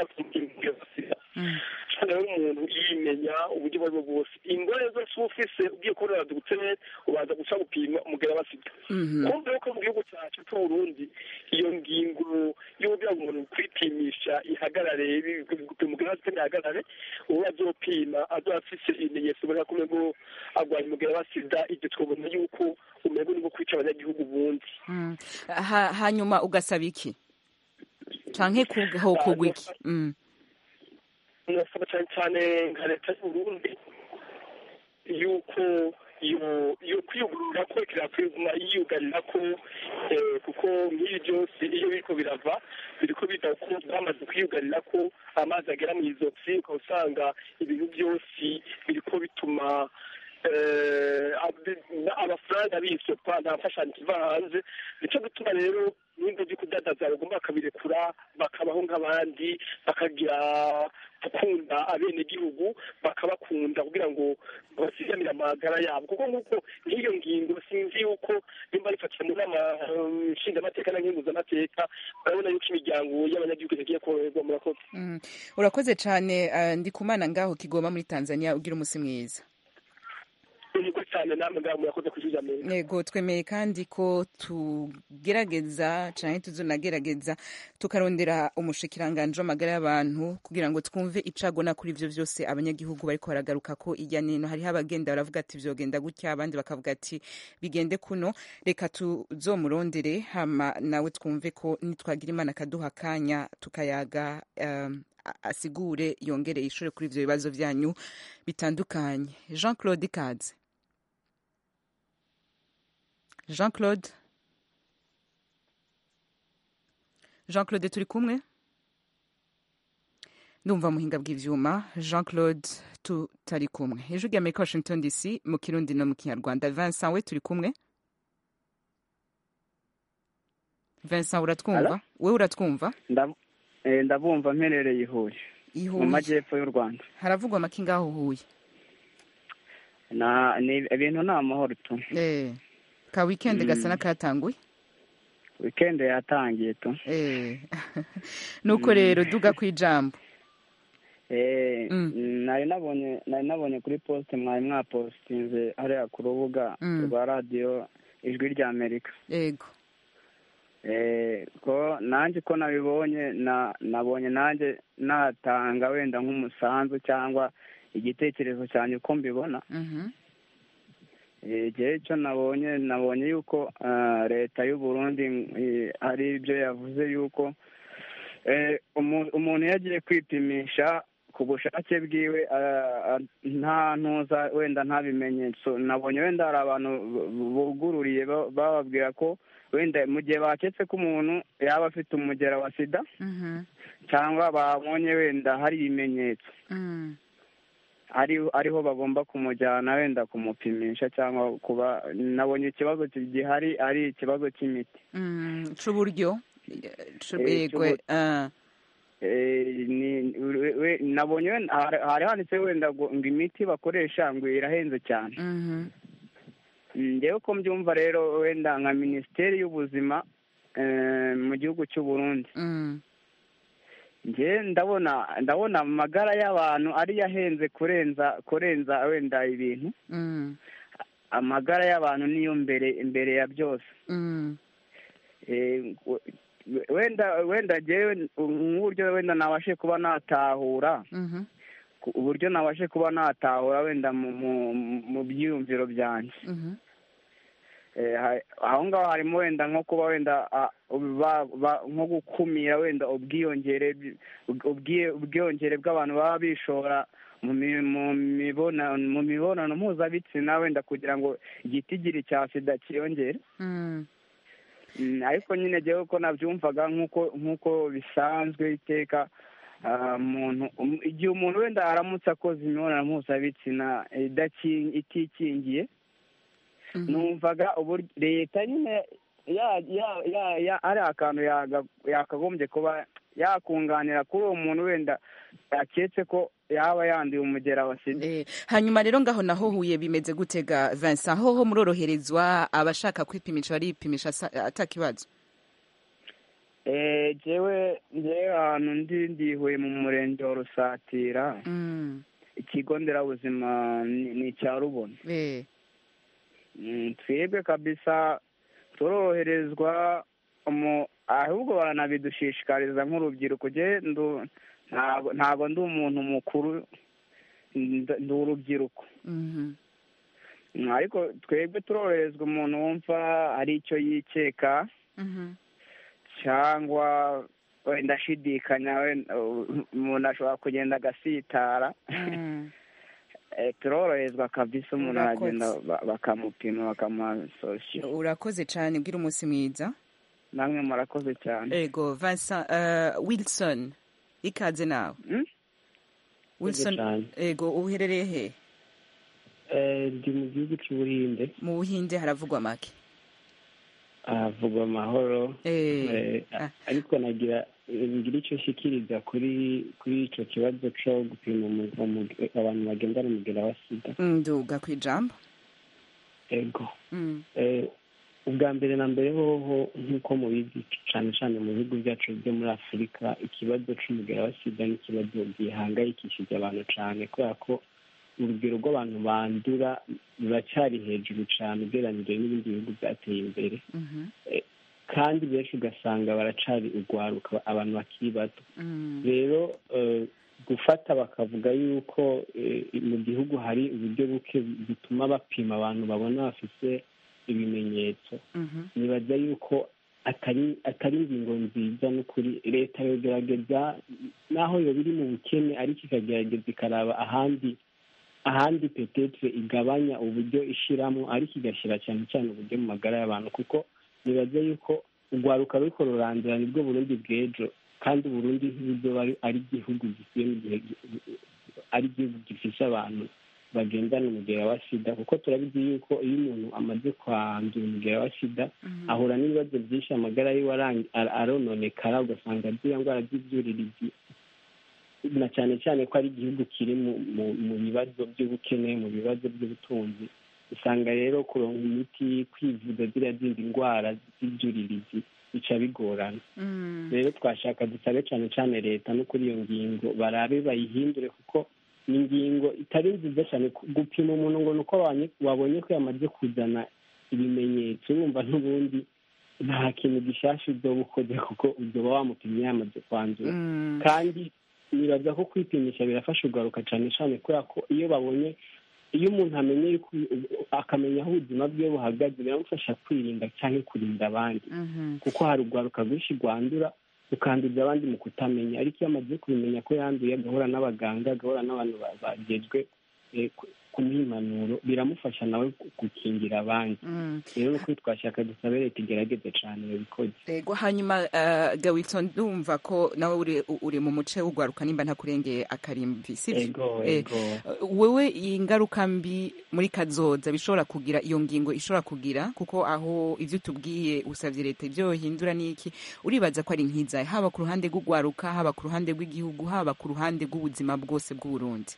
cyane rero umuntu yimenya uburyo ubwo ari bwo bwose ingore zose uba ufise ugiye kubonera dogiteri ubanza guca gupima umugera wa sida Mhm. kumva yuko mu gihugu cyacu c'uburundi iyo ngingo y'uburyo umuntu kwipimisha ihagarare bi- gupima umugera wa sida ntihagarare uwo azopima azoba afise ibimenyetso ubona ko umengo agwaye umugera wa sida ibyo twabona yuko umengo ni nko kwica abanyagihugu bundi Mm. Ha- hanyuma ugasaba iki canke ku- ho kugwa iki Mm. nasaba cyane cyane nka leta y'uburundi yuko iyo iyo kwiyugurura ko kirakwiguma yiyugarira ko eh, kuko nk'ibi byose iyo biriko birava biriko biva ko bamaze kwiyugarira ko amazi agera mu izosi ukaba usanga ibintu byose biriko bituma eh, ab- amafaranga bisopfa nta mfashanyo iva hanze nico gituma rero n'ibyo byo kudadaza bagomba bakabirekura bakabaho nk'abandi bakagira gukunda abenegihugu bakabakunda kugira ngo basigamire amagara yabo kuko nk'uko nk'iyo ngingo sinzi yuko nimba rifatiye mu nama eh, nshingamateka na nkenguzamateka urabona yuko imiryango y'abanyagihugu itagiye koroherwa murakoze Mm. urakoze cane eh, ndikumana ngaho kigoma muri tanzania ugira umusi mwiza niko cyane namwe ngaho murakoze kwishyuza mbere yego twemeye kandi ko tugerageza canke tuzonagerageza tukarondera umushikiranganje w'amagara y'abantu kugira ngo twumve icagona kuri ivyo vyose abanyagihugu bariko baragaruka ko irya nino hariho abagenda baravuga ati vyogenda gutya abandi bakavuga ati bigende kuno reka tuzomurondere hama nawe twumve ko nitwagira imana akaduha akanya tukayaga um, a- asigure yongere yishure kuri ivyo bibazo vyanyu bitandukanye jean claude ikaze jean claude jean claude turi kumwe ndumva muhinga bw'ivyuma jean claude tutari kumwe ijwi rya amerika washington dc mu kirundi no mu kinyarwanda vincent we turi kumwe vincent uratwumva Hello? we uratwumva Ndab- eh, ndabumva mperereye i Huye I mu Huye. majyepfo y'u Rwanda haravugwa amaki ngaho huye na ni ibintu ni amahoro tu eh ka weekend Mm. gasa n'akatanguye weekend yatangiye tu eh nuko rero duga kwijambo eh nari nabonye nari nabonye kuri poste mwari mwapostinze hariya ku rubuga Mm. rwa radiyo ijwi rya amerika yego eh ko nanjye ko nabibonye na nabonye nanjye natanga wenda nk'umusanzu cyangwa igitekerezo cyanjye uko mbibona mhm igihe cyo nabonye nabonye yuko ah, leta y'u Burundi eh, hari ibyo yavuze yuko eh, umu- umuntu iyo agiye kwipimisha ku bushake bwiwe ah, ah, nta ntuza wenda nta bimenyetso nabonye wenda hari abantu bu- bugururiye ba- bababwira ko wenda mu gihe baketse ko umuntu yaba afite umugera wa sida mhm cyangwa babonye wenda hari ibimenyetso mm ari ariho bagomba kumujyana wenda kumupimisha cyangwa kuba nabonye ikibazo gihari ari ikibazo cy'imiti Mm, c'uburyo C'u- Eh, yego c'ubu- ah. Eh, ni- we- we- nabonye wenda- hari hari handitse wenda ngo ngo imiti bakoresha ngo irahenze cyane Mhm. Mm, njyewe ko mbyumva rero wenda nka minisiteri y'ubuzima eh, mu gihugu cy'u Burundi Mm. njye ndabona ndabona amagara y'abantu ariyo ahenze kurenza kurenza wenda ibintu Mm. amagara y'abantu niyo mbere imbere ya byose Mm. Eh, we- wenda wenda njyewe nk'uburyo wenda nabashe kuba natahura Mhm. ku- uburyo nabashe kuba natahura wenda mu mu- mu byiyumviro byanjye Mhm. Eh, ha- aho ngaho harimo wenda nko kuba wenda ah, ba- ba- nko gukumira wenda ubwiyongere bw- ubwiye- ubwiyongere bw'abantu baba bishora mu mi- mu mibonano mu mibonano mpuzabitsina wenda kugira ngo igitigiri cya sida cyiyongere Mm. Mm, ariko nyine jyewe ko nabyumvaga nk'uko nk'uko bisanzwe iteka ah, umuntu um- igihe umuntu wenda aramutse akoze imibonano mpuzabitsina idaki- itikingiye numvaga uburyo leta nyine ya ya ya ya ari akantu yaga- yakagombye kuba yakunganira kuri uwo muntu wenda yaketse ko yaba yanduye umugera wa sida Eh, hanyuma rero ngaho naho huye bimeze gutega Vincent hoho muroroherezwa abashaka kwipimisha baripimisha asa- atakibazo Eh, jewe njyewe ahantu ndi ndihuye mu murenge wa rusatira Mm. ikigo nderabuzima ni ni icya rubona Eh. Mm, twebwe kabisa turoroherezwa mu ahubwo baranabidushishikariza nk'urubyiruko je ndu ntago ntago ndi umuntu mukuru ndi ndi urubyiruko Mhm. Mm, ariko twebwe turoroherezwa umuntu wumva ari icyo yikeka Mhm. cyangwa wenda ashidikanya wenda uh, umuntu ashobora kugenda agasitara Mm. Eh, turoroherezwa kabisa umuntu Urakoze. aragenda ba- bakamupima bakamuha sosiyo urakoze cyane bwira umunsi mwiza namwe murakoze cyane ego Vincent uh, Wilson ikaze nawe Wilson cyane. ego uherereye he Eh, ndi mu gihugu cy'ubuhinde mu buhinde haravugwa make havugwa amahoro Eh, Eh, ah. ariko nagira ngira icyo nshikiriza kuri kuri icyo kibazo cyo gupima umu- umu- abantu bagendana umugera wa sida nduga ku ijambo ego Mm. Eh, ubwa mbere na mbere hoho nk'uko mubizi cyane cyane mu bihugu byacu byo muri afurika ikibazo cy'umugera wa sida ni ikibazo gihangayikishije abantu cyane kubera ko urugero rw'abantu bandura ruracyari hejuru cyane ugereranyije n'ibindi bihugu byateye imbere Mhm. kandi benshi ugasanga baracari urwaruka abantu bakiri bato Mm. rero eh, gufata bakavuga yuko eh, mu gihugu hari uburyo buke butuma bapima abantu babona bafite ibimenyetso Mhm. nibaza yuko atari atari ingingo nziza n'ukuri leta yogerageza naho yoba iri mu bukene ariko ikagerageza ikaraba ahandi ahandi petetre igabanya uburyo ishiramo ariko igashyira cyane cyane uburyo mu magara y'abantu kuko nibaza yuko urwaruka ruriko rurandura nibwo burundi bw'ejo kandi uburundi nk'uburyo ari ari igihugu gikwiye mu gihe ari igihugu gifise abantu bagendana umugera wa sida kuko turabizi yuko iyo umuntu amaze kwandura umugera wa sida ahura n'ibibazo byinshi amagara yiwe arang- ar- arononekara ugasanga ziriya ndwara z'ibyuririzi na cyane cyane ko ari igihugu kiri mu mu- mu bibazo by'ubukene mu bibazo by'ubutunzi usanga rero kuronka imiti kwivuza ziriya zindi ndwara z'ibyuririzi bica bigorana Mm. rero twashaka dusabe cyane cyane leta no kuri iyo ngingo barabe bayihindure kuko ni ingingo itari nziza cyane ku- gupima umuntu ngo ni uko wabonye- wabonye ko yamaze kuzana ibimenyetso urumva n'ubundi nta kintu gishasha uzoba ukoze kuko uzoba wamupimye yamaze kwandura Mm. kandi nibaza ko kwipimisha birafasha ugaruka cyane cyane kubera ko iyo babonye iyo umuntu amenye yuko akamenya aho ubuzima bwe buhagaze biramufasha kwirinda cyangwa kurinda abandi Mhm. kuko hari urwaruka rwinshi rwandura rukanduza abandi mu kutamenya ariko iyo amaze kubimenya ko yanduye agahura n'abaganga agahura n'abantu ba- bagejwe eh, ku- kumuha impanuro biramufasha nawe gu- gukingira abandi rero ni ukuri twashaka dusabe leta igerageze cane babikoze Ego hanyuma uh, Gawilson ndumva ko nawe uri, uri mu muce w'ugwaruka nimba ntakurengeye akarimbi sivyo Ego, Eh, ego. uh, wewe iyi ngaruka mbi muri kazoza bishobora kugira iyo ngingo ishobora kugira kuko aho ivyo tubwiye usavye leta ivyo yohindura niki uribaza ko ari nkizaye haba ku ruhande rw'ugwaruka haba ku ruhande rw'igihugu haba ku ruhande rw'ubuzima bwose bw'uburundi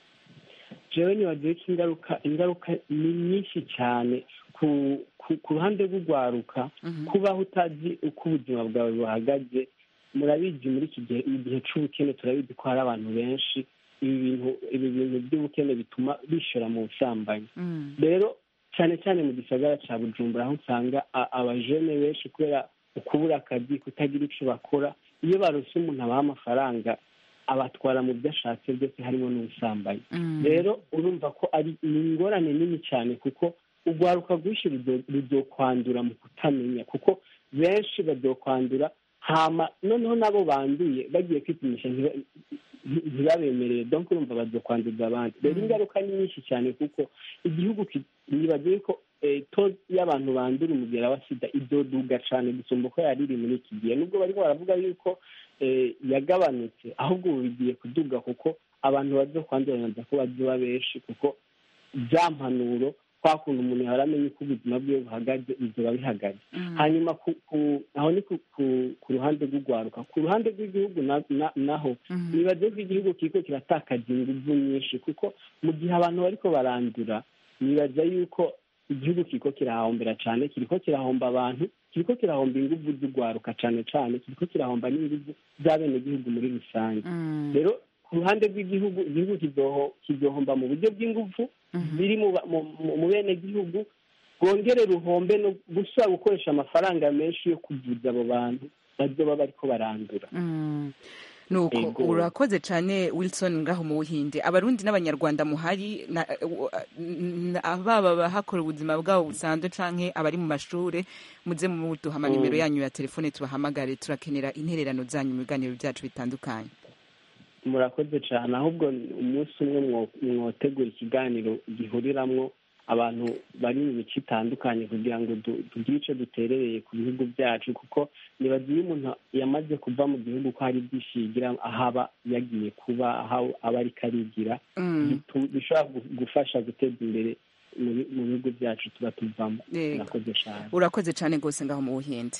jewe nibagiwe ko ingaruka ingaruka ni nyinshi cyane ku ku, ku ruhande rw'ugwaruka kubaho utazi uko ubuzima bwawe buhagaze murabizi muri iki gihe mu gihe c'ubukene turabizi ko hari abantu benshi ibi bintu ibi bintu by'ubukene bituma bishora mu busambanyi rero cyane cyane mu gisagara ca bujumbura aho usanga a- abajene benshi kubera ukubura akazi kutagira ico bakora iyo barose umuntu abaha amafaranga abatwara mu byo ashatse byose harimo n'ubusambanyi rero urumva ko ari ni ingorane nini cyane kuko urwaruka rwinshi ruzo- ruzokwandura mu kutamenya kuko benshi bazokwandura hama noneho nabo banduye bagiye kwipimisha ntiba- nti- ntibabemerere donc urumva bazokwanduza abandi rero ingaruka ni nyinshi cyane kuko igihugu ki- nibagiwe ko eh, to y'abantu bandura umugera wa sida izoduga cyane gusumba uko yari iri muri iki gihe nubwo bariko baravuga yuko eh, yagabanutse ahubwo ubu bigiye kuduga kuko abantu bazokwandura naza ko bazoba benshi kuko bya mpanuro kwa kuntu umuntu yahora amenya uko ubuzima bwiwe buhagaze bizoba bihagaze hanyuma ku, ku, aho ni ku, ku, ku ruhande rw'urwaruka ku ruhande rw'igihugu na, na, naho nibaze ko igihugu kiriko kiratakaza inguvu nyinshi kuko mu gihe abantu bariko barandura nibaza yuko igihugu kiriko kirahombera cane kiriko kirahomba abantu kiriko kirahomba inguvu z'urwaruka cane cane kiriko kirahomba n'inguvu z'abenegihugu muri rusange rero ku ruhande rw'igihugu igihugu kizoho- kizohomba mu buryo bw'inguvu biri mu ba- mu- mu- mu benegihugu rwongere ruhombe no gusaba gukoresha amafaranga menshi yo kuvuza abo bantu bazoba bariko barandura nuko Ego. urakoze cyane wilson ngaho mu buhinde abarundi n'abanyarwanda muhari na- na- baba abahakora ubuzima bwabo busanzwe canke abari mu mashure muze muduha amanimero Mm. yanyu ya telefone tubahamagare turakenera intererano zanyu mu biganiro byacu bitandukanye murakoze cyane ahubwo umunsi umwe mwo- mwotegura ikiganiro gihuriramwo abantu bari mu mico itandukanye kugira ngo du- tugire ico duterereye ku bihugu byacu kuko nibaza iyo umuntu yamaze kuva mu gihugu ko hari byinshi yigira aho aba yagiye kuba aho aba ariko arigira Mm. bitu- bishobora gu- gufasha guteza imbere mu bi- mu bihugu byacu tuba tuvamo Yego. murakoze cyane urakoze cyane rwose ngaho mu buhinde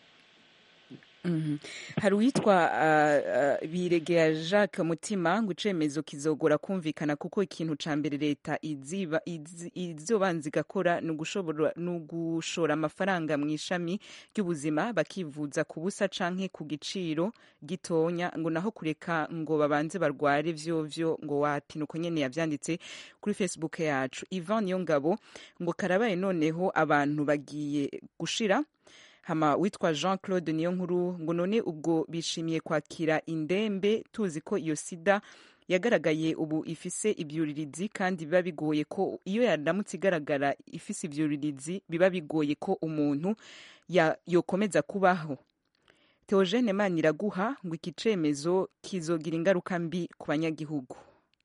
Mhm. hari uwitwa uh, uh, biregera jacques mutima ngo icemezo kizogora kumvikana kuko ikintu ca mbere leta iziba izi- izobanza igakora ni ugushobora- ni ugushora amafaranga mu ishami ry'ubuzima bakivuza ku busa canke ku giciro gitonya ngo naho kureka ngo babanze barware vyovyo ngo wapi nuko nyene yavyanditse kuri facebook yacu ivan niyongabo ngo karabaye noneho abantu bagiye gushira hama witwa jean claude niyo nkuru ngo none ubwo bishimiye kwakira indembe tuzi ko iyo sida yagaragaye ubu ifise ibyuririzi kandi biba bigoye ko iyo yaramutse igaragara ifise ibyuririzi biba bigoye ko umuntu ya- yokomeza kubaho Theogene Maniraguha ngo iki cemezo kizogira ingaruka mbi ku banyagihugu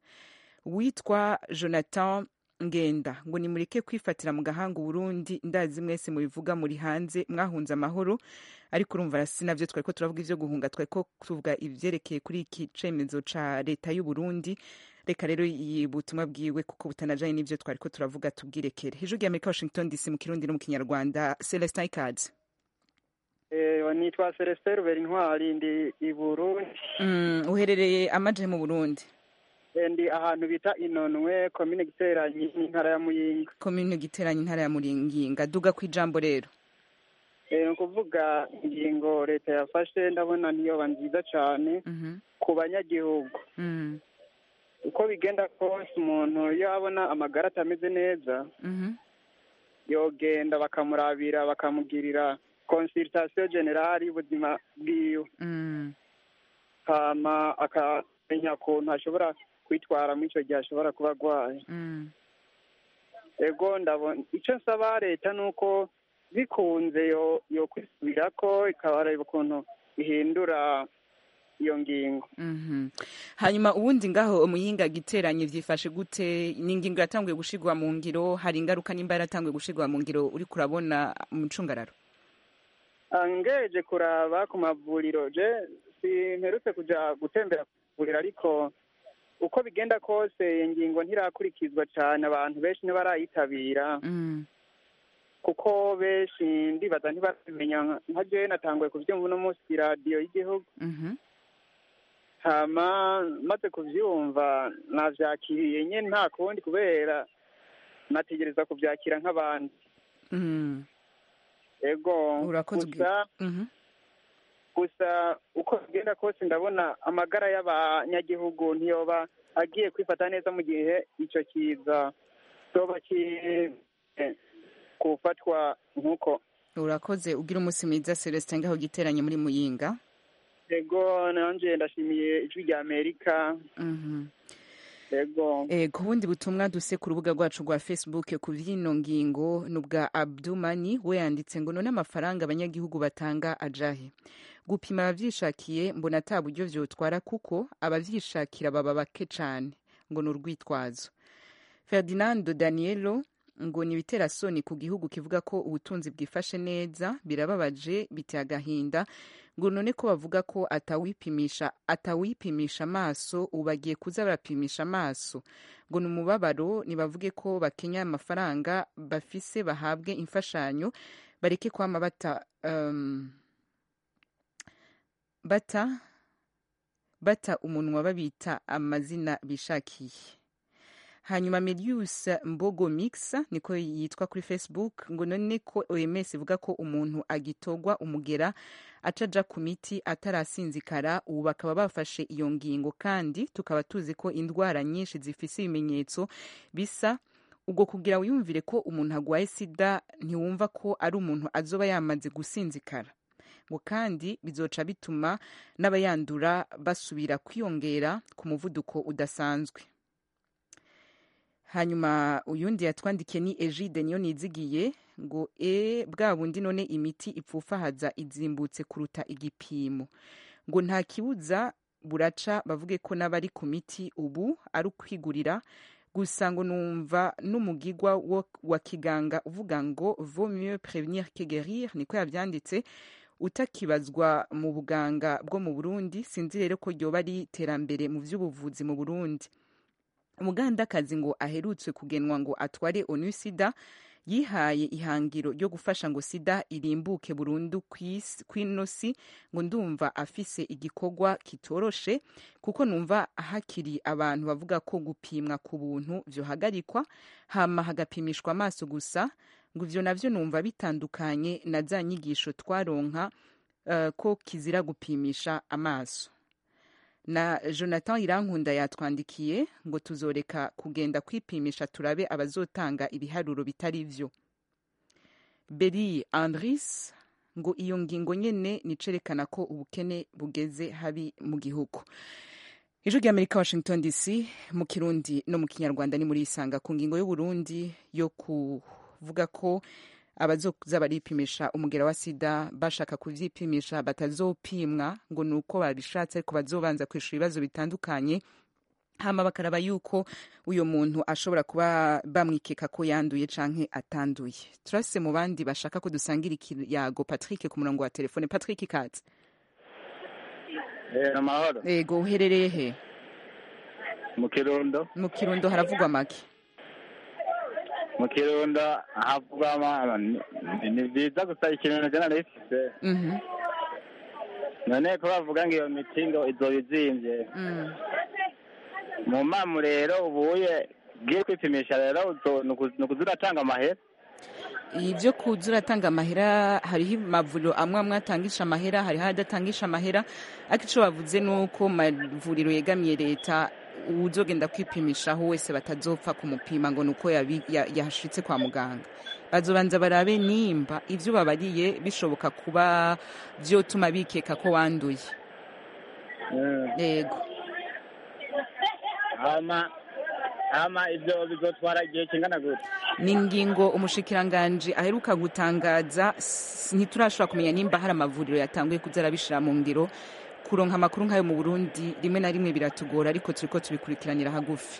witwa Jonathan ngenda ngo nimureke kwifatira mu gahanga uburundi ndazi mwese mubivuga muri hanze mwahunze amahoro ariko urumva si navyo twariko turavuga ivyo guhunga twariko tuvuga ivyerekeye kuri iki cemezo ca leta y'uburundi reka rero iyi butumwa bwiwe kuko butanajanye n'ivyo twariko turavuga tubwirekere hejuru y'amerika washington dc mu kirundi no mu kinyarwanda celestin ikaze Eh, nitwa Celestin Rubera Intwari ndi i Burundi mm, uherereye amaje mu burundi Eh, ndi ahantu bita Inonwe komine Giteranyi n'intara ya Muyinga komine giteranye intara ya muringinga duga ku ijambo rero Eh, ni ukuvuga ingingo leta yafashe ndabona niyoba nziza cane ku banyagihugu Mm, uko bigenda kose umuntu iyo abona amagara atameze neza mhm, yogenda bakamurabira bakamugirira consultation generale y'ubuzima bwiwe mm, hama akamenya ukuntu ashobora kwitwara muri icyo gihe ashobora kuba arwaye mm. ego ndabona icyo nsaba leta ni uko bikunze yo yo kwisubira ko ikabareba ukuntu ihindura iyo ngingo Mhm. hanyuma ubundi ngaho umuyinga giteranye vyifashe gute ni ingingo yatanguye gushigwa mu ngiro hari ingaruka nimba yaratanguye gushigwa mu ngiro uriko urabona mu cungararo Ah, ngeje kuraba ku mavuriro je simperutse kuja gutembera ku mavuriro ariko uko bigenda kose iyo ngingo ntirakurikizwa cane abantu benshi ntibarayitabira Mm. kuko benshi ndibaza ntibaramenya nka jewe natanguye kuvyumva uno munsi iradiyo y'igihugu Mhm. hama maze kuvyumva navyakiriye nyene nta kundi kubera nategereza kuvyakira nk'abandi Mm. ego Urakoze gusa Mhm. gusa uko bigenda kose ndabona amagara y'abanyagihugu ntiyoba agiye kwifata neza mu gihe ico kiza toba ki gufatwa nk'uko urakoze ugira umunsi mwiza celestin ngaho giteranye muri muyinga ego nanje ndashimiye ijwi rya amerika Mhm. ego Eh, ku bundi butumwa duse ku rubuga rwacu rwa facebook ku vyino ngingo ni ubwa abdumani we yanditse ngo none amafaranga abanyagihugu batanga ajahe gupima abavyishakiye mbona ata buryo vyotwara kuko abavyishakira baba bake cane ngo ni urwitwazo ferdinando danielo ngo ni ibiterasoni ku gihugu kivuga ko ubutunzi bwifashe neza birababaje biteye agahinda ngo none ko bavuga ko atawipimisha atawipimisha amaso ubu bagiye kuza barapimisha amaso ngo ni umubabaro nibavuge ko bakenya amafaranga bafise bahabwe imfashanyo bareke kwama bata um, bata bata umunwa babita amazina bishakiye hanyuma Melius Mbogo Mix niko yitwa kuri Facebook ngo none ko OMS ivuga ko umuntu agitogwa umugera acaja ku miti atarasinzikara ubu bakaba bafashe iyo ngingo kandi tukaba tuzi ko indwara nyinshi zifise ibimenyetso bisa ubwo kugira wiyumvire ko umuntu agwaye sida ntiwumva ko ari umuntu azoba yamaze gusinzikara ngo kandi bizoca bituma n'abayandura basubira kwiyongera ku muvuduko udasanzwe hanyuma uyundi yatwandikiye ni egide niyo nizigiye ngo e bwa bundi none imiti ipfufahaza izimbutse kuruta igipimo ngo nta kibuza buraca bavuge ko n'abari ku miti ubu ari ukwigurira gusa ngo numva n'umugigwa wo- wa kiganga uvuga ngo vaut mieux prévenir que guérir niko yavyanditse utakibazwa mu buganga bwo mu burundi sinzi rero ko ryoba ari iterambere mu vy'ubuvuzi mu burundi umugandakazi ngo aherutse kugenwa ngo atware onu sida yihaye ihangiro ryo gufasha ngo sida irimbuke burundu kw'isi- kw'ino si ngo ndumva afise igikorwa kitoroshe kuko numva hakiri abantu bavuga ko gupimwa ku buntu vyohagarikwa hama hagapimishwa amaso gusa ngo ivyo navyo numva bitandukanye na za nyigisho twaronka eh, ko kizira gupimisha amaso na jonathan irankunda yatwandikiye ngo tuzoreka kugenda kwipimisha turabe abazotanga ibiharuro bitari vyo beri andris ngo iyo ngingo nyene nicerekana ko ubukene bugeze habi mu gihugu ijwi ry'amerika washington dc mu kirundi no mu kinyarwanda ni muri isanga ku ngingo y'uburundi yo kuvuga ko abazoza baripimisha umugera wa sida bashaka kuvyipimisha batazopimwa ngo ni uko babishatse ariko bazobanza kwishura ibibazo bitandukanye hama bakaraba yuko uyo muntu ashobora kuba bamwikeka ko yanduye canke atanduye turase mu bandi bashaka ko dusangira ikiyago patrick ku murongo wa telefone patrick katse Eh, amahoro ego uherereye he mu kirundo mu kirundo haravugwa make mu kirundo havugwa ama- ni- ni byiza gusa ikintu jana rifise Mhm, none ko bavuga ngo iyo miti ngo izoba izimvye mm. mu mamu rero ubuye bwiye kwipimisha rero uzo- ni uku- ni ukuza uratanga amahera ivyo kuza uratanga amahera hariho amavuriro amwe amwe atangisha amahera hariho adatangisha amahera ariko ico bavuze ni uko mu mavuriro yegamiye leta uwuzogenda kwipimishaho wese batazopfa kumupima ngo ni uko yabi- ya- yashitse kwa muganga bazobanza barabe nimba ivyo babariye bishoboka kuba vyotuma bikeka ko wanduye yego hama hama ivyo bizotwara igihe kingana gute ni ingingo umushikiranganji aheruka gutangaza s- ntiturashobora kumenya nimba hari amavuriro yatanguye kuza arabishira mu ngiro kuronka amakuru nk'ayo mu burundi rimwe na rimwe biratugora ariko turiko tubikurikiranira hagufi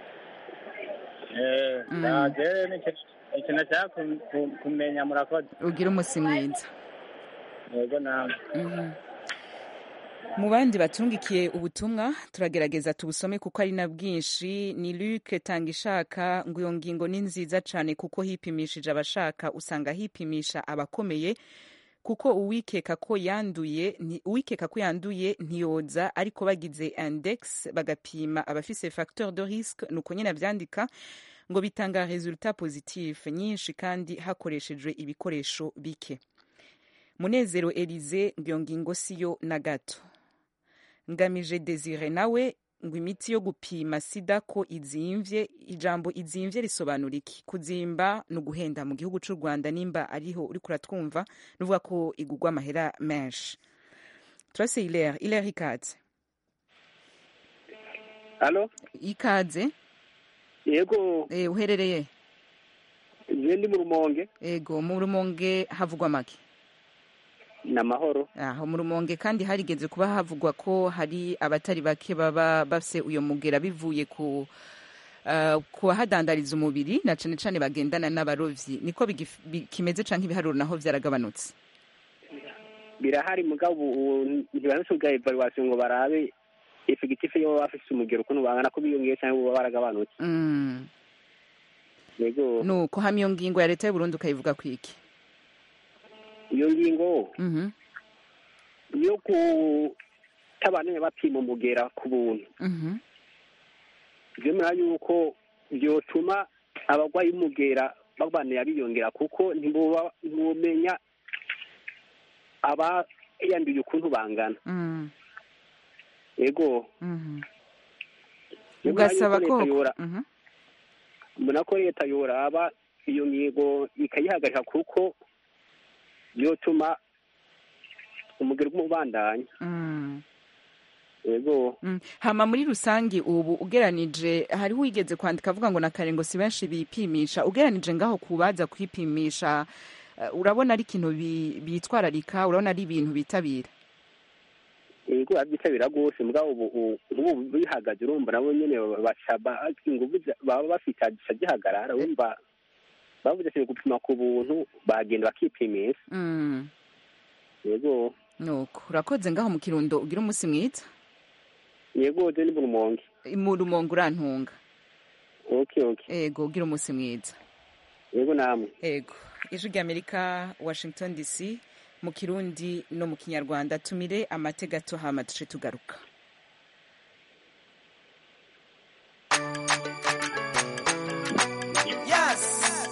Mm. rero ni ikintu nashaka kum- kum- kumenya murakoze ugira umunsi mwiza yego namwe Mhm. mu bandi batungikiye ubutumwa turagerageza tubusome kuko ari na bwinshi ni luke tanga ishaka ngo iyo ngingo ni nziza cyane kuko hipimishije abashaka usanga hipimisha abakomeye kuko uwikeka ko yanduye nti- uwikeka ko yanduye ntiyoza ariko bagize index bagapima abafise facteur de risque nuko nyine avyandika ngo bitanga resultat positif nyinshi kandi hakoreshejwe ibikoresho bike munezero elize ngo iyo ngingo siyo na gato ngamije desire nawe ngo imiti yo gupima sida ko izimvye ijambo izimvye risobanura iki kuzimba ni uguhenda mu gihugu c'u rwanda nimba ariho uriko uratwumva nuvuga ko igugwa amahera menshi turase ilere ilere ikaze halo ikaze yego eh, uherereye je ndi mu rumonge ego mu rumonge havugwa make ni amahoro aho mu rumonge kandi harigeze kuba havugwa ko hari abatari bake baba bafise uyo mugera bivuye ku uh, ku bahadandariza umubiri na cane cane bagendana n'abarovyi niko bigif- bi- kimeze canke ibiharuro naho vyaragabanutse birahari mugabo ubu ntibaronse bwa evaluation ngo barabe effectif yo baba bafise umugero ukuntu bangana ko biyongeye cyangwa boba baragabanutse mm. yego nuko hamwe iyo ngingo ya leta y'uburundi ukayivuga kwiki iyo ngingo Mhm, yo kutabandanya bapima umugera ku buntu mhm, vyemera yuko vyotuma abagwayi b'umugera babandanya biyongera kuko ntiboba ntibomenya abayanduye ukuntu bangana mm, yego mhm. Nyamara ugasaba yuko ko leta yora- Mhm, mbona ko leta yoraba iyo ngingo ikayihagarika kuko yotuma umugero w'umubandanya mm. yego Mm. hama muri rusange ubu ugeranije hariho wigeze kwandika avuga ngo na kare ngo si benshi bipimisha ugeranije ngaho kubaza kwipimisha uh, urabona ari ikintu bi- bitwararika urabona ari ibintu bitabira yego abyitabira rwose mugabo ubu ubu- ubu bihagaze urumva nabo nyene baca ba- inguvu za- baba bafite gica gihagarara urumva bavuze ati gupima ku buntu bagenda bakipimisha mm. yego nuko urakoze ngaho mu kirundo ugira umunsi mwiza yego je ni mu rumonge mu rumongo urantunga okay okay ego ugira umunsi mwiza yego namwe ego ijwi ry'amerika washington dc mu kirundi no mu kinyarwanda tumire amate gato hama duce tugaruka Yes.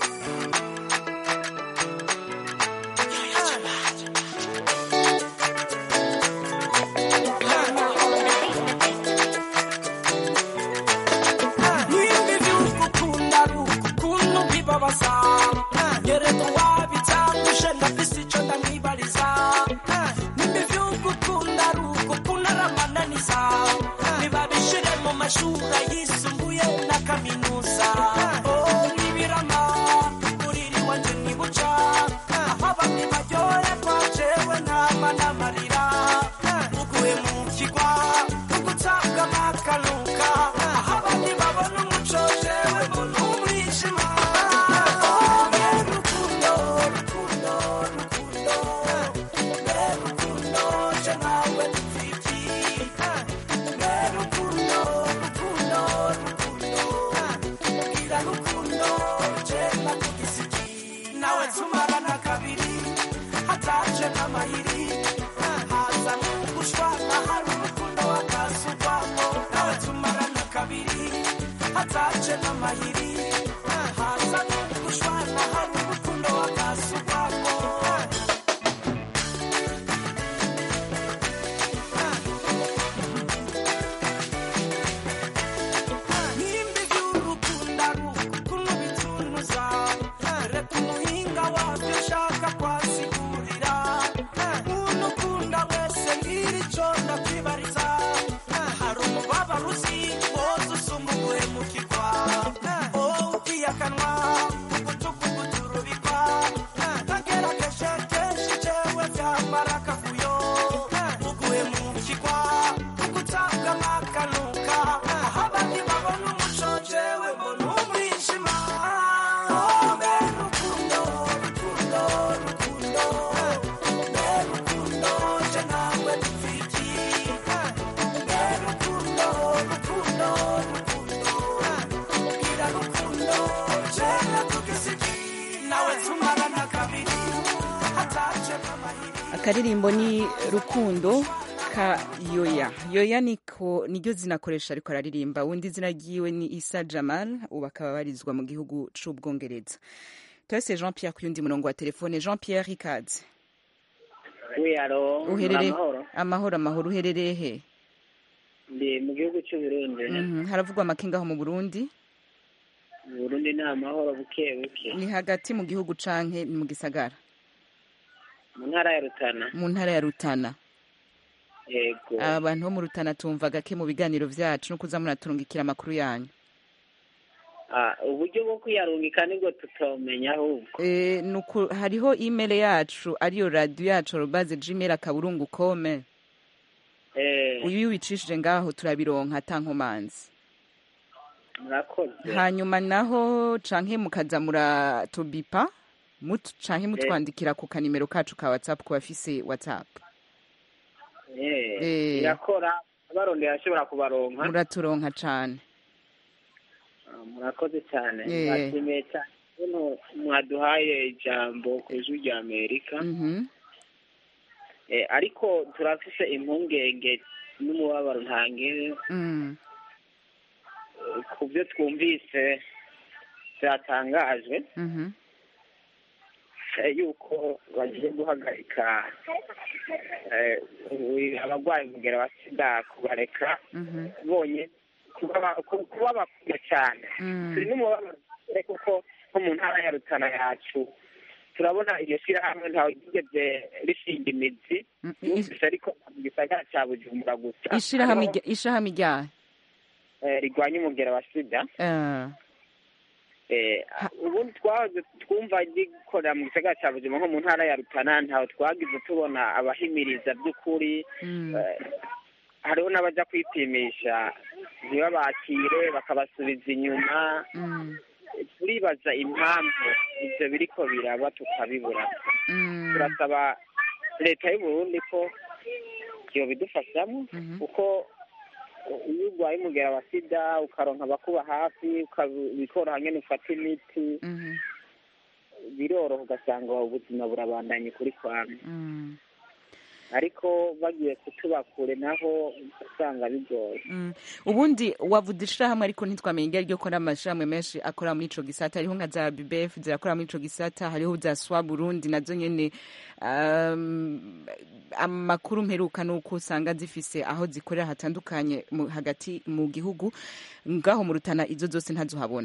Nimba ivy'ugukunda ari ukuntu bibabaza nyereka wabitanguje ndafise ico ndamwibariza nimba ivy'ugukunda ari ukuntu ari amananiza nibabishire mu mashuri yisumbuye na kaminuza Oh, nibirama uriri wanje nibuca aho bamwe baryoherwa jewe ntama n'amarira uguye mu kigwa ugutabwa amakanuka aho abandi babona umuco jewe mbona umwijima Oh, mbe rukundo rukundo rukundo mbe rukundo je nawe dupfiki mbe rukundo rukundo rukundo bwira rukundo je nakugisiki nawe tumarana kabiri hataje n'amayiri haza n'ugushwana hari urukundo wakasugwamo nawe tumarana kabiri hataje n'amayiri haza n'ugushwana hari urukundo wakasugwamo nimba iby'urukundo ari ukuntu bitunuza reka umuhinga wabyo ushaka kwasigurira umuntu ukunda wese ngira icyo ndakwibariza hari umubabaro uzi woza usumba uguhemukirwa wowe ugiye akanwa ugutuku gutura akaririmbo ni rukundo ka yoya yoya niko niryo zinakoresha ariko araririmba undi izina ryiwe ni isa jamal ubu akaba abarizwa mu gihugu c'ubwongereza turase jean pierre ku yundi murongo wa telefone jean pierre ikaze we alo uherereye amahoro amahoro amahoro uherereye he ndi mu gihugu cy'u Burundi Mhm, haravugwa amakinga aho mu burundi mu Burundi ni amahoro buke buke ni hagati mu gihugu canke ni mu gisagara mu ntara ya Rutana mu ntara ya rutana yego abantu bo mu rutana tumva gake mu biganiro vyacu no kuza muraturungikira amakuru yanyu Ah, uburyo bwo kwiyarungika nibwo tutomenya ahubwo Eh, nuku hariho email yacu ariyo radio yacu robaze gmail akaburungu kome eh uyu wicishije ngaho turabironka atankomanzi murakoze hanyuma naho canke mukaza muratubipa mutu canke mutwandikira ku kanimero kacu ka whatsapp ku bafise whatsapp eh Eh. irakora abarondera ashobora kubaronka muraturonka cane Ah, murakoze cyane Eh. mwashimiye cyane ukuntu mwaduhaye ijambo ku ijwi rya amerika Mhm. Eh, ariko turafise impungenge n'umubabaro ntangere Mm. eh, ku byo twumvise byatangajwe Mhm. eh, yuko bagiye guhagarika eh, uyu- abarwayi umugera wa sida kubareka Mhm. bonye kuba ba- ku- kuba bakwiye cyane Mm. turi n'umubabaro cyane kuko nko mu ntara ya rutana yacu turabona iryo shyirahamwe ntawe ryigeze rishinga imizi Mm, yumvise ariko mu gisagara cya bujumbura gusa ishirahamwe Hariho, rya- ishirahamwe ryahe eh, rigwanya umugera wa sida Ah. Eh, ubundi twahoze twumva gikorera mu gisagara cya bujumbura nko mu ntara ya rutana ntawe twagize tubona abahimiriza by'ukuri Mm. Eh, hariho n'abajya kwipimisha ntibabakire bakabasubiza inyuma Mm. turibaza impamvu ibyo biriko biraba tukabibura Mm. turasaba leta y'u Burundi ko yobidufashamo kuko iyo urwaye umugera wa sida ukaronka abakuba hafi ukabi- bikoroha nyene ufata imiti Mhm. biroroha ugasanga ubuzima burabandanye kuri kwame Mm. ariko bagiye kutuba kure naho usanga bigoye Mm. ubundi wavuze ishirahamwe ariko ntitwamenye iryo ariryo ko n'amashirahamwe menshi akora muri ico gisata hariho nka za bbf zirakora muri ico gisata hariho za swa burundi nazo nyene um, amakuru mperuka nuko usanga zifise aho zikorera hatandukanye mu, hagati mu gihugu ngaho mu rutana izo zose ntazohabona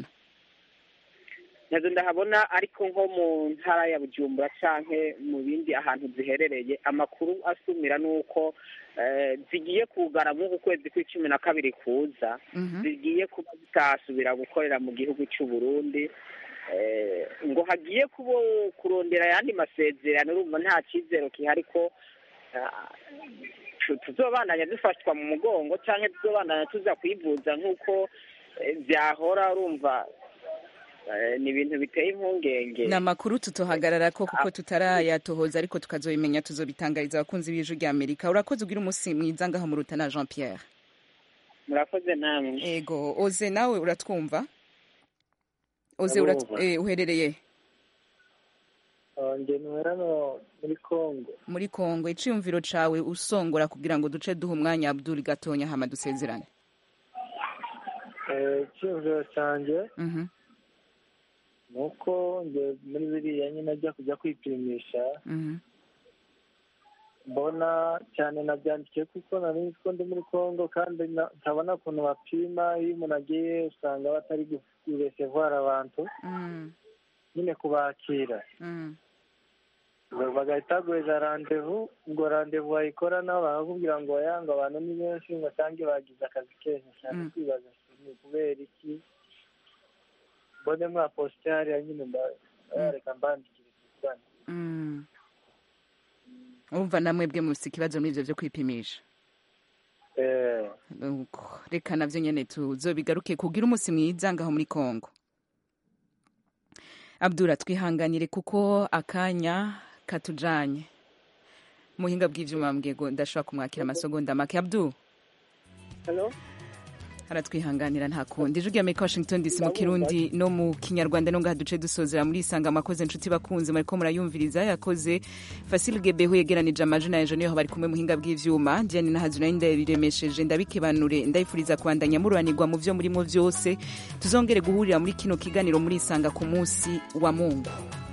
nazo ndahabona ariko nko mu ntara ya bujumbura canke mu bindi ahantu ziherereye amakuru asumira nuko eh, zigiye kugara mu kwezi kw'icumi na kabiri kuza Mhm. zigiye kuba zitasubira gukorera mu gihugu cy'u Burundi eh, ngo hagiye kubo kurondera ayandi masezerano urumva nta cyizero kihari ko ah, tu- tuzobandanya dufashwa mu mugongo canke tuzobandanya tuza kwivuza nk'uko eh, vyahora urumva eh, ni ibintu biteye impungenge ni amakuru tutohagarara ko kuko tutarayatohoza ariko tukazobimenya tuzobitangariza abakunzi b'ijwi rya amerika urakoze ugira umunsi mwiza ngaho mu rutana jean pierre murakoze namwe ego oze nawe uratwumva oze urat Ndabumva. eh, uherereye njye ntuhera no muri congo muri kongo iciyumviro cawe usongora kugira ngo duce duha umwanya abdul gatonya hama dusezerane Eh, icyiyumviro cyanjye Mhm, ni uko njye muri biriya nyine ajya kujya kwipimisha mhm, mbona cyane nabyandikiye kuko nari nzi ko ndi muri congo kandi na- ntabona ukuntu bapima iyo umuntu agiye usanga batari guresevwara abantu mm, nyine kubakira mm, Ba- bagahita baguhereza randevu ubwo randevu wayikora nabo bakakubwira ngo yanga abantu ni benshi ngo asange bagize akazi kenshi cyane Mm. kwibaza ni kubera iki mbone mwa posite hariya nyine nda- reka mbandikire kuvugana mm. urumva namwe bwe mufise ikibazo muri ivyo vyo kwipimisha Eh, Uko, reka navyo nyene tuzobigaruke kugira umunsi mwiza ngaho muri kongo abdura twihanganire kuko akanya katujanye muhinga bw'ivyuma mbwiye ngo ndashobora kumwakira amasegonda make abdu Hello? aratwihanganira nta kundi ijwi ry'amerika washington dc mu kirundi no mu kinyarwanda no ngaha duce dusozera muri isanga amakoze inshuti bakunze mariko murayumviriza yakoze fasil gebeho yegeranije amajina ya niyo bari kumwe muhinga bw'ivyuma diane nahazu nayo ndabiremesheje ndabikebanure ndabifuriza kubandanya mururanirwa mu vyo murimo vyose tuzongere guhurira muri kino kiganiro muri isanga ku munsi wa mungu